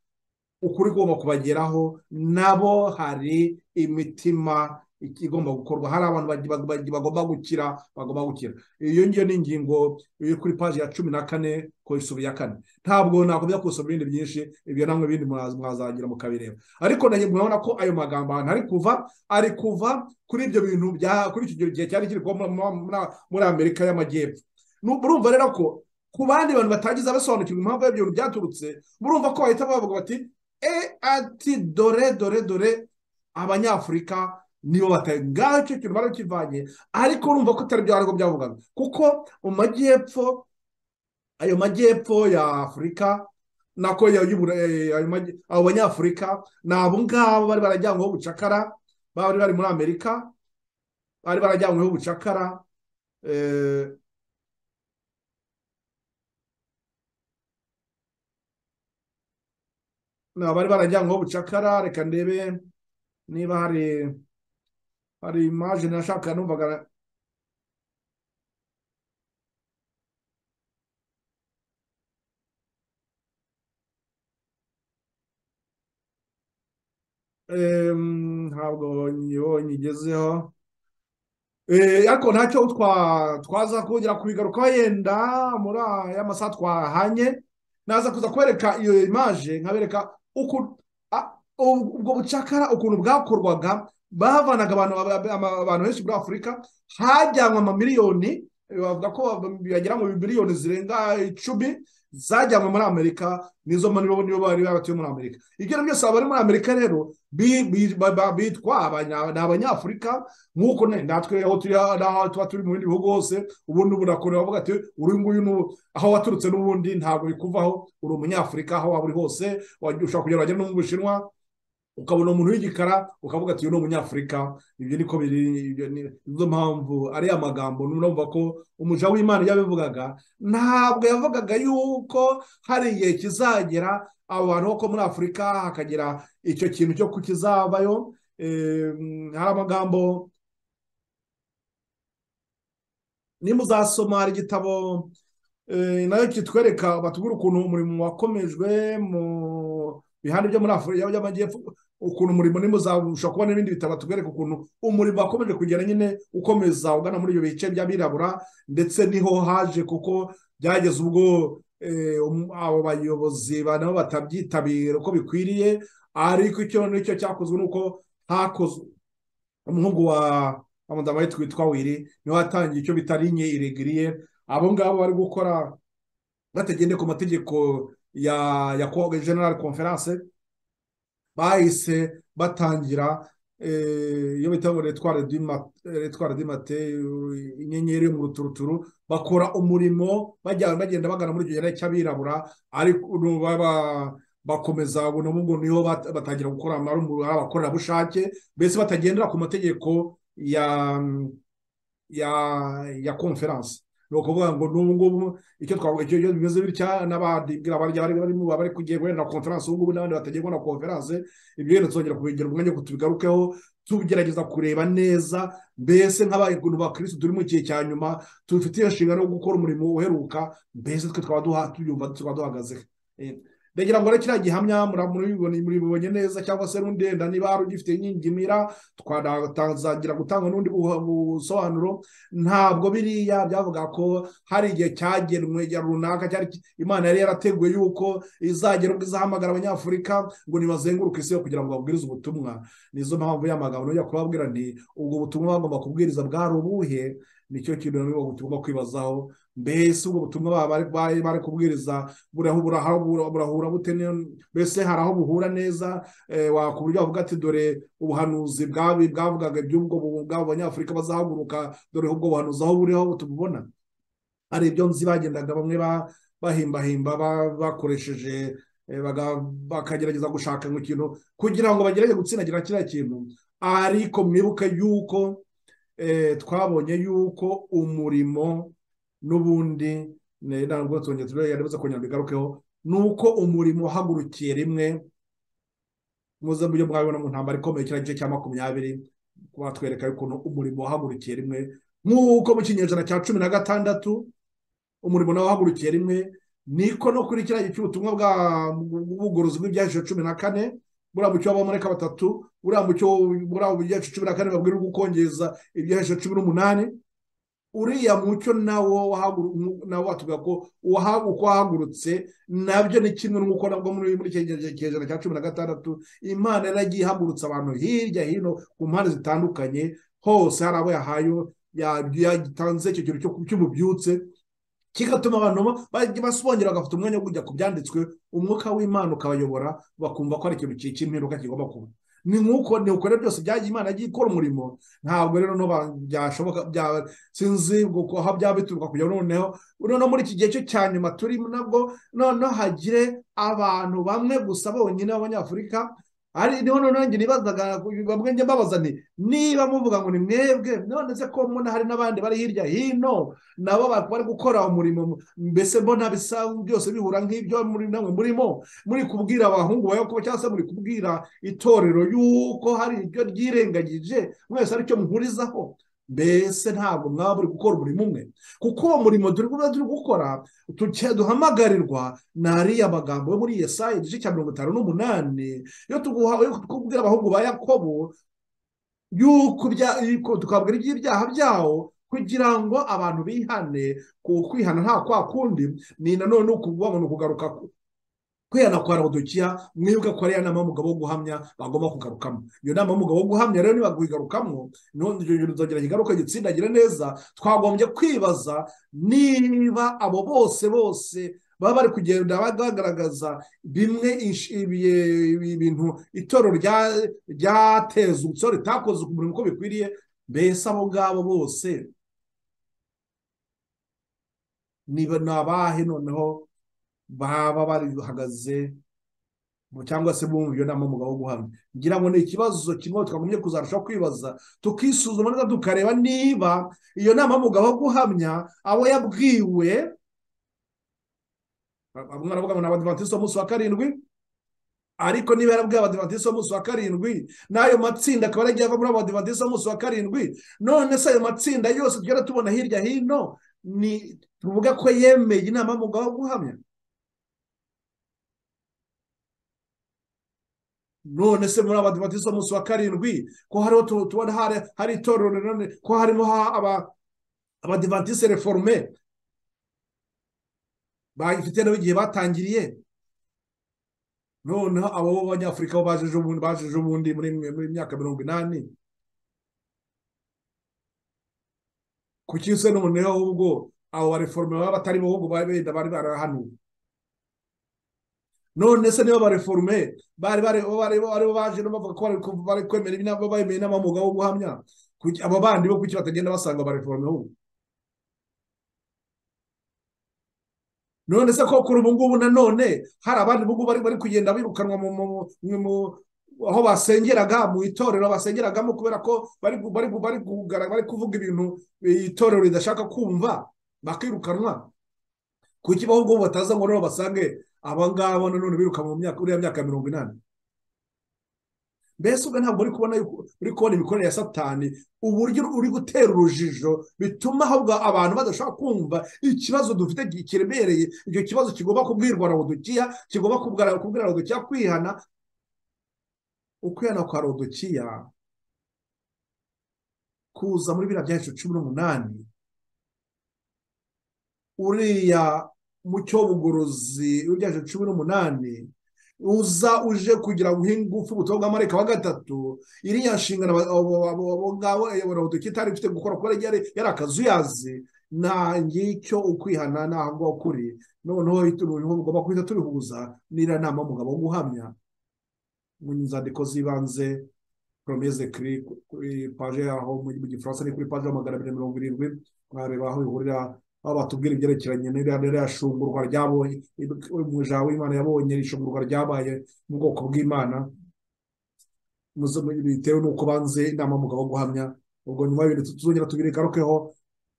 ukuri kugomba kubageraho nabo hari imitima igomba gukorwa hari abantu bagi- bagi- bagi- bagomba gukira bagomba gukira iyo ngiyo ni ingingo iri kuri paji ya cumi na kane ku isubu ya kane ntabwo nakomeza kusoma ibindi byinshi ibyo namwe bindi mwaza- mwazagira mukabireba ariko nanjye murabona ko ayo magambo ahantu ari kuva ari kuva kuri ibyo bintu bya kuri icyo gihe cyari kiri kuba muri- muri- muri amerika y'amajyepfo Nu- murumva rero ko ku bandi bantu batagize basobanukirwa impamvu y'ibyo bintu byaturutse murumva ko bahita bavuga bati e ati dore dore dore abanyafurika nibo batari ngaho icyo kintu barakivanye ariko urumva ko atari byo ariko byavugaga kuko mu majyepfo ayo majyepfo ya afurika nako ya- y'ubura- eh, ayo majy- abo banyafurika ni abo ngabo bari barajyanyweho ubucakara bari bari muri amerika bari barajyanyweho ubucakara eh, na bari barajyanyweho ubucakara reka ndebe niba hari hari imaje nashaka numvaga Em, ntabwo niyo nyigezeho Eh, ariko ntacyo twa twaza kongera kubigarukaho yenda muri aya masaha twahanye naza kuza kubereka iyo image nkabereka uku a- ubwo ubwo bucakara ukuntu bwakorwaga bavanaga abantu aba- ama- abantu benshi muri afurika hajyanwe amamiliyoni eh, bavuga ko bagera mu miliyoni zirenga icumi zajyanwe muri amerika nizo ma- nibo nibo bari babatuye muri amerika ibyo ari byo byose abari muri amerika rero bi- bi- ba- ba- bitwa abanya- ni abanyafurika nk'uko na- natwe aho turi ha- n'aho tuba turi mu bindi bihugu hose ubundi ubu nakora bavuga ati uri nguyu ni- aho waturutse n'ubundi ntabwo bikuvaho uri umunyafurika aho waba uri hose wajya- ushobora kugera wajya no mu bushinwa ukabona umuntu w'igikara ukavuga ati uyu ni umunyafurika ibyo niko biri ibyo ni- nizo mpamvu ari amagambo numva ko umuja w'imana iyo abivugaga ntabwo yavugaga yuko hari igihe kizagera abo bantu bo ko muri afurika hakagira icyo kintu cyo kukizabayo Em, hari amagambo nimuzasoma hari igitabo eh, nayo kitwereka batubwira ukuntu umurimo wakomejwe mu bihande byo muri afurika y'amajyepfo ukuntu umurimo nimuzabasha kubona n'ibindi bitabo batubwereka ukuntu umurimo wakomeje kugera nyine ukomeza ugana muri ibyo bice by'abirabura ndetse niho haje kuko byageze ubwo eh, um- abo bayobozi ba- nabo batabyitabira uko bikwiriye ariko icyo nicyo cyakozwe nuko hakozwe umuhungu wa wa madamu we twitwa wiri niwe watangiye icyo bita linye iregiriye abo ngabo bari gukora batagendeye ku mategeko ya ya ko- general conference bahise batangira eh, iyo bita ngo retware du ma- retware du mate inyenyeri yo mu ruturuturu bakora umurimo bajya- bagenda bagana muri icyo gihe cy'abirabura ariko nu- baba- bakomeza ubwo nabo ngo niho bat- batangira gukora ari umu- ari abakorerabushake mbese batagendera ku mategeko ya ya ya conference ni ukuvuga ngo n'ubu ngubu icyo twavuga icyo icyo bimeze bitya n'abandi bwira abari bari barimo bari kugiye guhera conference ubu ngubu n'abandi batagiye guhera conference ibyo rero tuzongera kubigera umwanya wo tubigarukeho tugerageza kureba neza mbese nk'abantu ba kirisitu turi mu gihe cya nyuma tubifitiye inshingano yo gukora umurimo uheruka mbese twe twaba duha tuyumva tukaba duhagaze Eh, ndagira ngo rero kiriya gihamya murabibona muribonye neza cyangwa se n'undenda niba hari ugifite inyingimira twanatangira gutanga n'undi buha- busobanuro ntabwo biriya byavuga ko hari igihe cyagenwe ya runaka cyari ki- imana yari yarateguye yuko izagera ubwo izahamagara abanyafurika ngo nibazenguruke isi yo kugira ngo babwirize ubutumwa nizo mpamvu y'amagambo nujya kubabwira nti ubwo butumwa bagomba kubwiriza bwari ubuhe nicyo kintu nabo tugomba kwibazaho mbese ubwo butumwa baba bari- bari bari kubwiriza burahu- buraha- bura- burahura bute n'iyo- mbese hari aho buhura neza eh, wakuburyo wavuga ati dore ubuhanuzi bwabi bwavugaga iby'ubwo bu- bw'abo banyafurika bazahaguruka dore ubwo buhanuzi aho buriho tububona hari ibyo nzi bagendaga bamwe ba- bahimbahimba ba- bakoresheje eh, baga- bakagerageza gushaka mu kintu kugira ngo bagerage gutsindagira kiriya kintu ariko mwibuke yuko eh, twabonye yuko umurimo n'ubundi ne- ntabwo twongeye turi yaribuze kongera bigarukeho nuko umurimo wahagurukiye rimwe muze mujye mwabibona mu ntambara ikomeye kiriya gice cya makumyabiri kuba twereka ukuntu umurimo wahagurukiye rimwe nk'uko mu kinyejana cya cumi na gatandatu umurimo nawe wahagurukiye rimwe niko no kuri kiriya gihe cy'ubutumwa bwa bw'ubugorozi bw'ibyahishije cumi na kane buriya mucyo w'abamarayika batatu buriya mucyo buriya ibyahishije cumi na kane babwirirwa ukongeza ibyahishije cumi n'umunani uriya mucyo nawo wahagu- nawo watubwira ko waha- uko wahagurutse nabyo ni kimwe n'uko nabwo muri muri icyo gihe cy'ijana cya cumi na gatandatu imana yaragiye ihagurutsa abantu hirya hino ku mpande zitandukanye hose hari abo yahaye ya- yatanze icyo kintu cyo- cy'ububyutse kigatuma abantu bajya basongera bagafata umwanya wo kujya ku byanditswe umwuka w'imana ukabayobora bakumva ko ari ikintu ki- cy'impinduka kigomba kuba ni nk'uko ni uko rero byose byagiye imana yagiye ikora umurimo ntabwo rero no ba- byashoboka bya- sinzi uko aho byaba bituruka kujya noneho noneho muri iki gihe cyo cya nyuma turi nabwo noneho hagire abantu bamwe gusa bonyine b'abanyafurika ari niho noneho njye nibazaga bamwe njye mbabaza nti niba muvuga ngo ni mwebwe none se ko mbona hari n'abandi bari hirya hino nabo ba- bari gukora umurimo mbese mbona bisa byose bihura nk'ibyo muri namwe murimo muri kubwira abahungu ba Yakobo cyangwa se muri kubwira itorero yuko hari ibyo ryirengagije mwese aricyo muhurizaho mbese ntabwo mwaba muri gukora umurimo umwe kuko uwo murimo turi kuba turi gukora tuke- duhamagarirwa ni ariya magambo yo muri yesayi igice cya mirongo itanu n'umunani iyo tuguha iyo tukubwira abahungu ba yakobo yuko ibya- yuko tukabwira iby'ibyaha byawo kugira ngo abantu bihane ku kwihana nta kwa kundi ni nanone ukuvuga ngo ni ukugaruka ku- kwihana kwa laodikiya mwibuke ko ariya nama y'umugabo wo guhamya bagomba kugarukamo iyo nama y'umugabo wo guhamya rero niba kuyigarukamo n'undi nzongera kigaruka gitsindagire neza twagombye kwibaza niba abo bose bose baba bari kugenda bagaragaza bimwe ish- ibi- ibi- ibintu itorero rya- ryatezutseho ritakoze ku murimo uko bikwiriye mbese abo ngabo bose niba ni abahe noneho baba barihagaze cyangwa se bumva iyo nama umugabo wo guhamya ngira ngo ni ikibazo kimwe twagumye kuzarushaho kwibaza tukisuzuma neza tukareba niba iyo nama y'umugabo wo guhamya abo yabwiwe bamwe baravuga ngo ni abadivantisiti b'umunsi wa karindwi ariko niba yarabwiye abadivantisiti b'umunsi wa karindwi n'ayo matsinda akaba yaragiye ava muri abadivantisiti b'umunsi wa karindwi none se ayo matsinda yose tugenda tubona hirya hino ni tuvuga ko yemeye inama y'umugabo wo guhamya none se muri abadivantisiti b'umunsi wa karindwi ko hariho tu- tubona hari hari itorero rinini ko harimo ha- aba abadivantisiti reforme bagifite nabo igihe batangiriye noneho abo b'abanyafurika bo baje ejobundi baje ejobundi muri muri myaka mirongo inani kuki se noneho ahubwo abo bareforme baba batari bo ahubwo bari benda bari barahanuwe none se niba abareforume bari bari bari bari baje no bavuga ko bari ku- bari kwemera inama bemeye inama mu mugabo wo guhamya kuki- abo bandi bo kuki batagenda basanga abareforume ahubwo none se ko kuri ubu ngubu nanone hari abandi ubu ngubu bari bari kugenda birukanwa mu mu- mu- mu- aho basengeraga mu itorero basengeragamo kubera ko bari gu- bari gu- bari kugara- bari kuvuga ibintu eh, itorero ridashaka kumva bakirukanwa kuki bo ahubwo bataza ngo rero basange abangabo nanone biruka mu myaka uriya myaka mirongo inani mbese ubwo ntabwo uri kubona yuko- uri kubona imikorere ya satani uburyo uri gutera urujijo bituma ahubwo abantu badashobora kumva ikibazo dufite gi- kiremereye icyo kibazo kigomba kubwirwa rawodokiya kigomba kubwira kubwira rawodokiya kwihana ukwihana kwa rawodokiya kuza muri biriya byacu cumi n'umunani uriya mucyo w'ubugorozi w'ibyacu cumi n'umunani uza uje kugira ngo uhe ingufu ubutumwa bwa marayika wa gatatu iriya nshingano abo- abo- abo- abo ngabo rawodokiya itari ifite gukora kuko yari yari akazuyazi nta ngicyo ukwihana ni aho ngaho kuri noneho ibintu bigomba guhita tubihuza n'iriya nama y'umugabo wo guhamya mu nzandiko z'ibanze promese kuri kuri paje yaho mu mu gifaransa ni kuri paje ya magana abiri mirongo irindwi mwareba aho bihurira aho batubwira ibyerekeranye n'iriya n'iriya shungurwa ryabonye umuja w'imana yabonye iri shungurwa ryabaye mu bwoko bw'imana muze- mu- bitewe n'uko banze inama y'umugabo wo guhamya ubwo nyuma y'ibintu tuzongera tubiregarukeho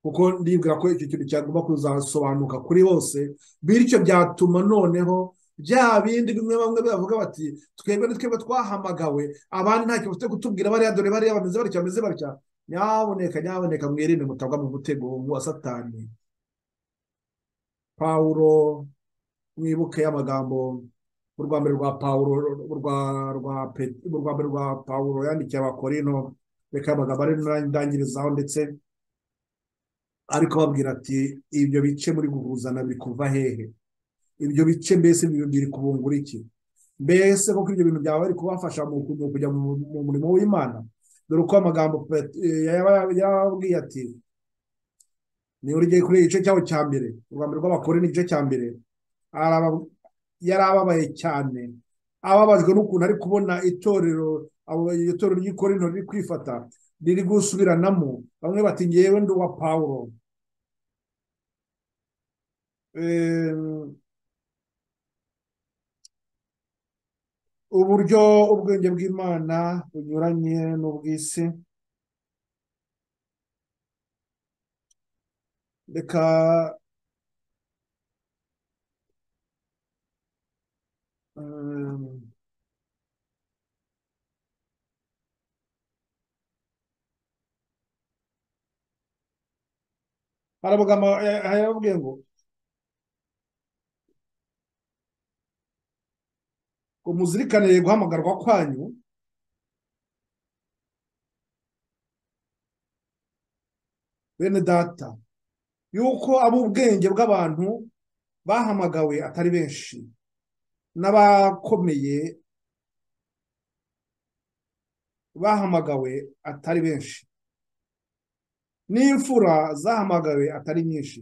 kuko ndibwira ko icyo kintu cyagomba kuzasobanuka kuri bose bityo byatuma noneho bya bindi bimwe bamwe bavuga bati twebwe ni twebwe twahamagawe abandi ntacyo bafite kutubwira bariya dore bariya bameze batya bameze batya nyaboneka nyaboneka mwirinde mutagwa mu mutego wa satani pawulo mwibuke amagambo urwa mbere rwa pawulo urwa rwa Pe- urwa mbere rwa pawulo yandikiye abakorino reka amagambo ari ndangirizaho ndetse ariko babwira ati ibyo bice muri guhuzana biri kuva hehe ibyo bice mbese bi- biri kubungura iki mbese koko ibyo bintu byaba bari kubafasha mu ku- mu kujya mu mu murimo w'imana dore uko amagambo Pet- eh, yaba- yababwiye ati niba urigiye kuri igice cyaho cya mbere urwambere rw'abakore ni igice cya mbere araba- yari ababaye cyane ababajwe n'ukuntu ari kubona itorero abo- iryo torero ry'i korinto riri kwifata riri gusubiranamo bamwe bati ngewe ndi uwa pawulo Eh, uburyo ubwenge bw'imana bunyuranye n'ubw'isi reka um, aravuga yarababwiye ngo ngo muzirikanire guhamagarwa kwanyu bene data yuko ab'ubwenge bw'abantu bahamagawe atari benshi n'abakomeye bahamagawe atari benshi n'imfura zahamagawe atari nyinshi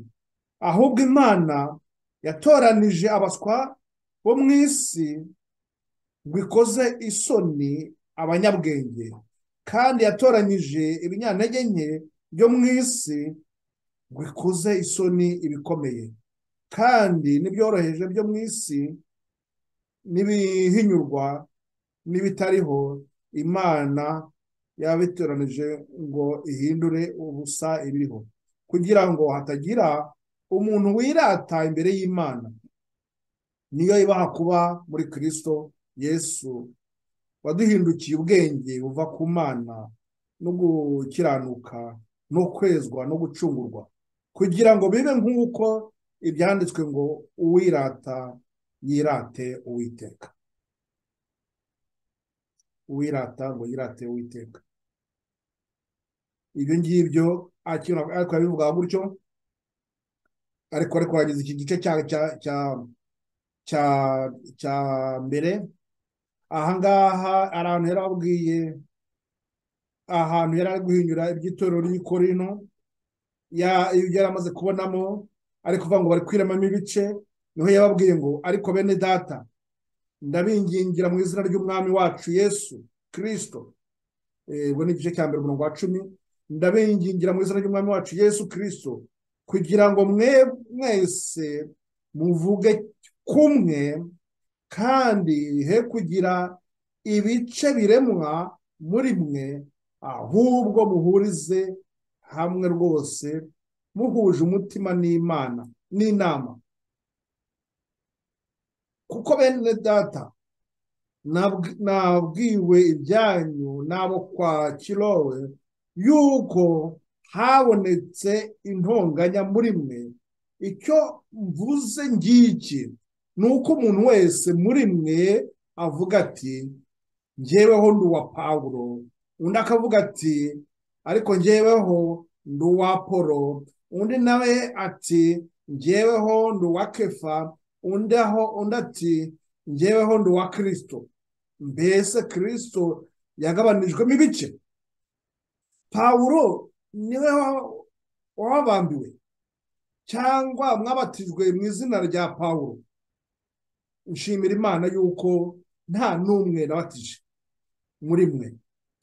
ahubwo imana yatoranije abaswa bo mu isi ngo ikoze isoni abanyabwenge kandi yatoranyije ibinyantege nke byo mu isi ngo ikoze isoni ibikomeye kandi n'ibyoroheje byo mu isi n'ibihinyurwa n'ibitariho imana yabitoranije ngo ihindure ubusa ibiriho kugira ngo hatagira umuntu wirata imbere y'imana niyo ibaha kuba muri kirisito yesu waduhindukiye ubwenge buva ku mana no gukiranuka no kwezwa no gucungurwa kugira ngo bibe nk'uko ibyanditswe ngo uwirata yirate uwiteka uwirata ngo yirate uwiteka ibyo ngibyo ariko yabivuga gutyo ariko ariko wageze iki gice cya mbere ahangaha ari ahantu yari abwiye ahantu yari ari guhinyura iby'itorero ry'ikorino ibyo yari amaze kubonamo ariko kuvuga ngo bari kwiremamo ibice niho yababwiye ngo ariko bene data ndabingingira mu izina ry'umwami wacu yesu kirisito ubwo ni igice cya mbere umurongo wa cumi ndabingingira mu izina ry'umwami wacu yesu kirisito kugira ngo mwe mwese muvuge kumwe kandi he kugira ibice biremwa muri mwe ahubwo muhurize hamwe rwose muhuje umutima n'imana n'inama kuko bene data nabwiwe ibyanyu n'abo kwa kirowe yuko habonetse intonganya muri mwe icyo mvuze ngiki ni uko umuntu wese muri mwe avuga ati ngeweho ndi uwa pawuro undi akavuga ati ariko ngeweho ndi uwa polo undi nawe ati ngeweho ndi uwa kefa undi ati ngeweho ndi uwa kirisito mbese kirisito yagabanijwemo ibice pawuro niwe wabambiwe cyangwa mwabatijwe mu izina rya pawuro nshimira imana y'uko nta n'umwe nabatije muri mwe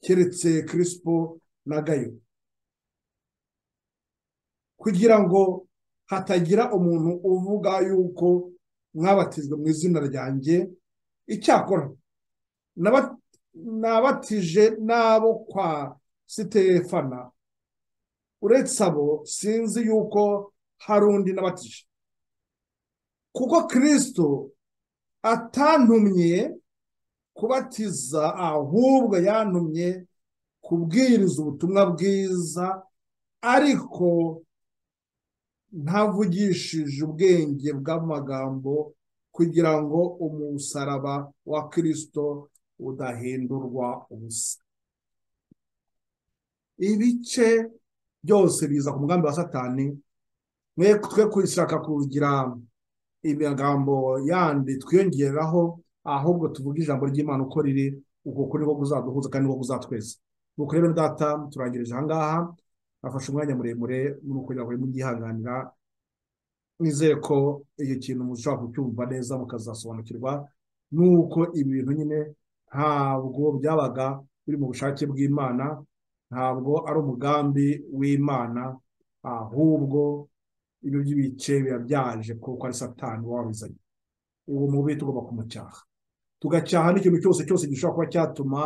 keretse kirisito na gayo kugira ngo hatagira umuntu uvuga y'uko mwabatijwe mu izina ryanjye icyakora nabatije n'abo kwa sitefana uretse abo sinzi yuko hari undi nabatije kuko kirisito atantumye kubatiza ahubwo yantumye kubwiriza ubutumwa bwiza ariko ntavugishije ubwenge bw'amagambo kugira ngo umusaraba wa kirisito udahindurwa ubusa ibice byose biza ku mugambi wa satani twe kwishaka kugira imigambo yandi twiyongeraho ahubwo tuvuga ijambo ry'imana uko riri uko kuri niko kuzaduhuza kandi niko kuzatweza nuko rero data turangirije ahangaha afashe umwanya muremure muri kugira ngo mubyihanganira nizere ko icyo kintu mushobora kucyumva neza mukazasobanukirwa nuko ibi bintu nyine ntabwo byabaga biri mu bushake bw'imana ntabwo ari umugambi w'imana ahubwo ibyo by'ibice biba byaje kuko ari satani wabizanye uwo mubi tugomba kumucyaha tugacyaha n'ikintu cyose cyose gishobora kuba cyatuma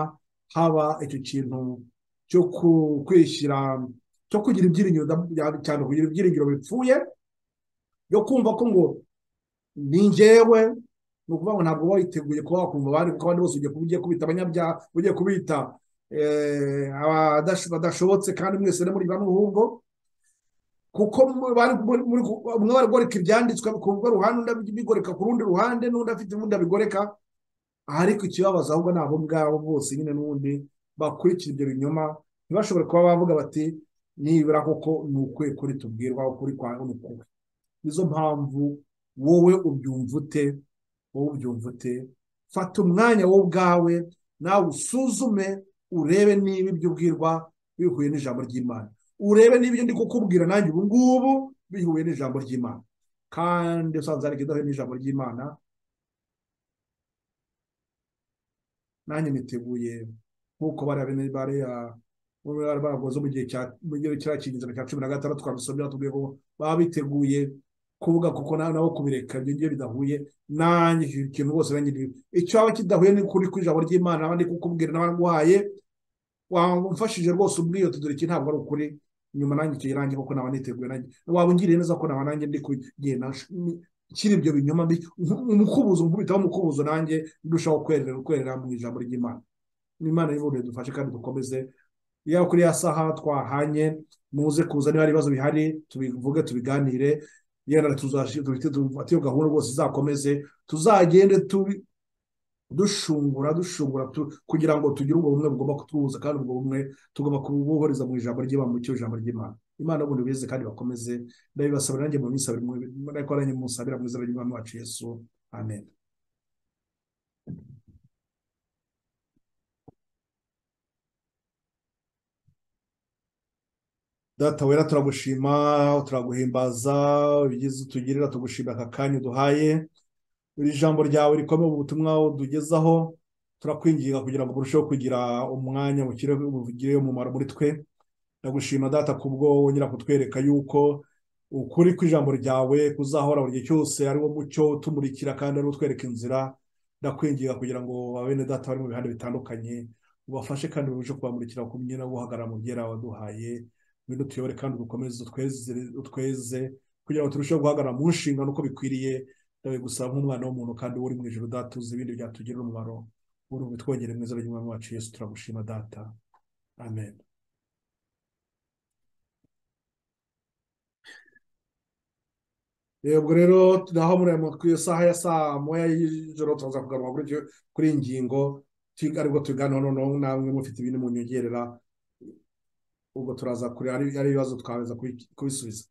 haba icyo kintu cyo kwishyira cyo kugira ibyiringiro cyane kugira ibyiringiro bipfuye yo kumva ko ngo ni njyewe ni ukuvuga ngo ntabwo witeguye kuba wakumva abandi kuko abandi bose ugiye kubita abanyabyaha ugiye kubita badashobotse kandi mwese muri bamwe ahubwo kuko bari muri umwe baragoreka ibyanditswe bikumva ruhande undi abigoreka ku rundi ruhande n'undi afite ubundi abigoreka ariko ikibabaza ahubwo ni abo ngabo bose nyine n'ubundi bakurikira ibyo binyoma ntibashobore kuba bavuga bati nibura koko ni ukwe kuri tubwirwa ukuri kwa ni ukuwe nizo mpamvu wowe ubyumva ute wowe ubyumva ute fata umwanya wowe ubwawe nawe usuzume urebe niba ibyo ubwirwa bihuye n'ijambo ry'imana urebe niba ibyo ndi kukubwira nanjye ubu ngubu bihuye n'ijambo ry'imana kandi usanze hari ikidahuye n'ijambo ry'imana nanjye niteguye nk'uko bari baragoze mu gihe cya kinyejana cya cumi na gatandatu twabisomye batubwiye ko baba biteguye kuvuga kuko nabo kubireka ibyo ngibyo bidahuye nanjye ikintu rwose nanjye icyo waba kidahuye ni kuri ku ijambo ry'imana naba ndi kukubwira n'abaguhaye wamfashije rwose ubwiyo tudore iki ntabwo ari ukuri nyuma nanjye icyo rangi kuko naba niteguye nanjye waba ungiriye neza ko naba nanjye ndi kugenda nshyira ibyo binyoma mbi umukubuzo nkubitaho umukubuzo nanjye ndushaho kwerera kwerera mu ijambo ry'imana imana y'ubundi dufashe kandi dukomeze yaba kuri ya saha twahanye muze kuza niba hari ibibazo bihari tubivuge tubiganire yenda tuzashyira dufate iyo gahunda rwose izakomeze tuzagende dushungura dushungura kugira ngo tugire ubwo bumwe bugomba kutwuhuza kandi ubwo bumwe tugomba kubuhuriza mu ijambo ry'imana mu ijambo ry'imana imana ubundi bize kandi bakomeze ndabibasabira nanjye mu minsi abiri ariko nanjye musabira mu izina ry'umwami wacu yesu amen data wera turagushima turaguhimbaza ibyiza utugirira tugushimira aka kanya uduhaye iri jambo ryawe rikomeye ubutumwa utugezaho turakwinginga kugira ngo burusheho kugira umwanya bugire umumaro muri twe ndagushima data kubwo wongera kutwereka yuko ukuri kw'ijambo ryawe kuzahora buri gihe cyose ari wo mucyo utumurikira kandi ari utwereka inzira ndakwinginga kugira ngo bene data bari mu bihande bitandukanye ubafashe kandi babashe kubamurikira kumwe no guhagarara mu byera waduhaye ngwino tuyobore kandi udukomeze utweze kugira ngo turusheho guhagarara mu nshingano uko bikwiriye dawe gusaba nk'umwana w'umuntu kandi uri mu ijoro data uzi ibindi byatugirira umumaro uri ubitwongere mwiza ry'umwami wacu yesu turagushima data amen yego rero naho muri iyo saha ya saa moya y'ijoro turaza kugaruka kuri iyi ngingo aribwo tuganira noneho namwe mufite ibindi mu nyongerera ubwo turaza kureba ari ibibazo twabeza kubisubiza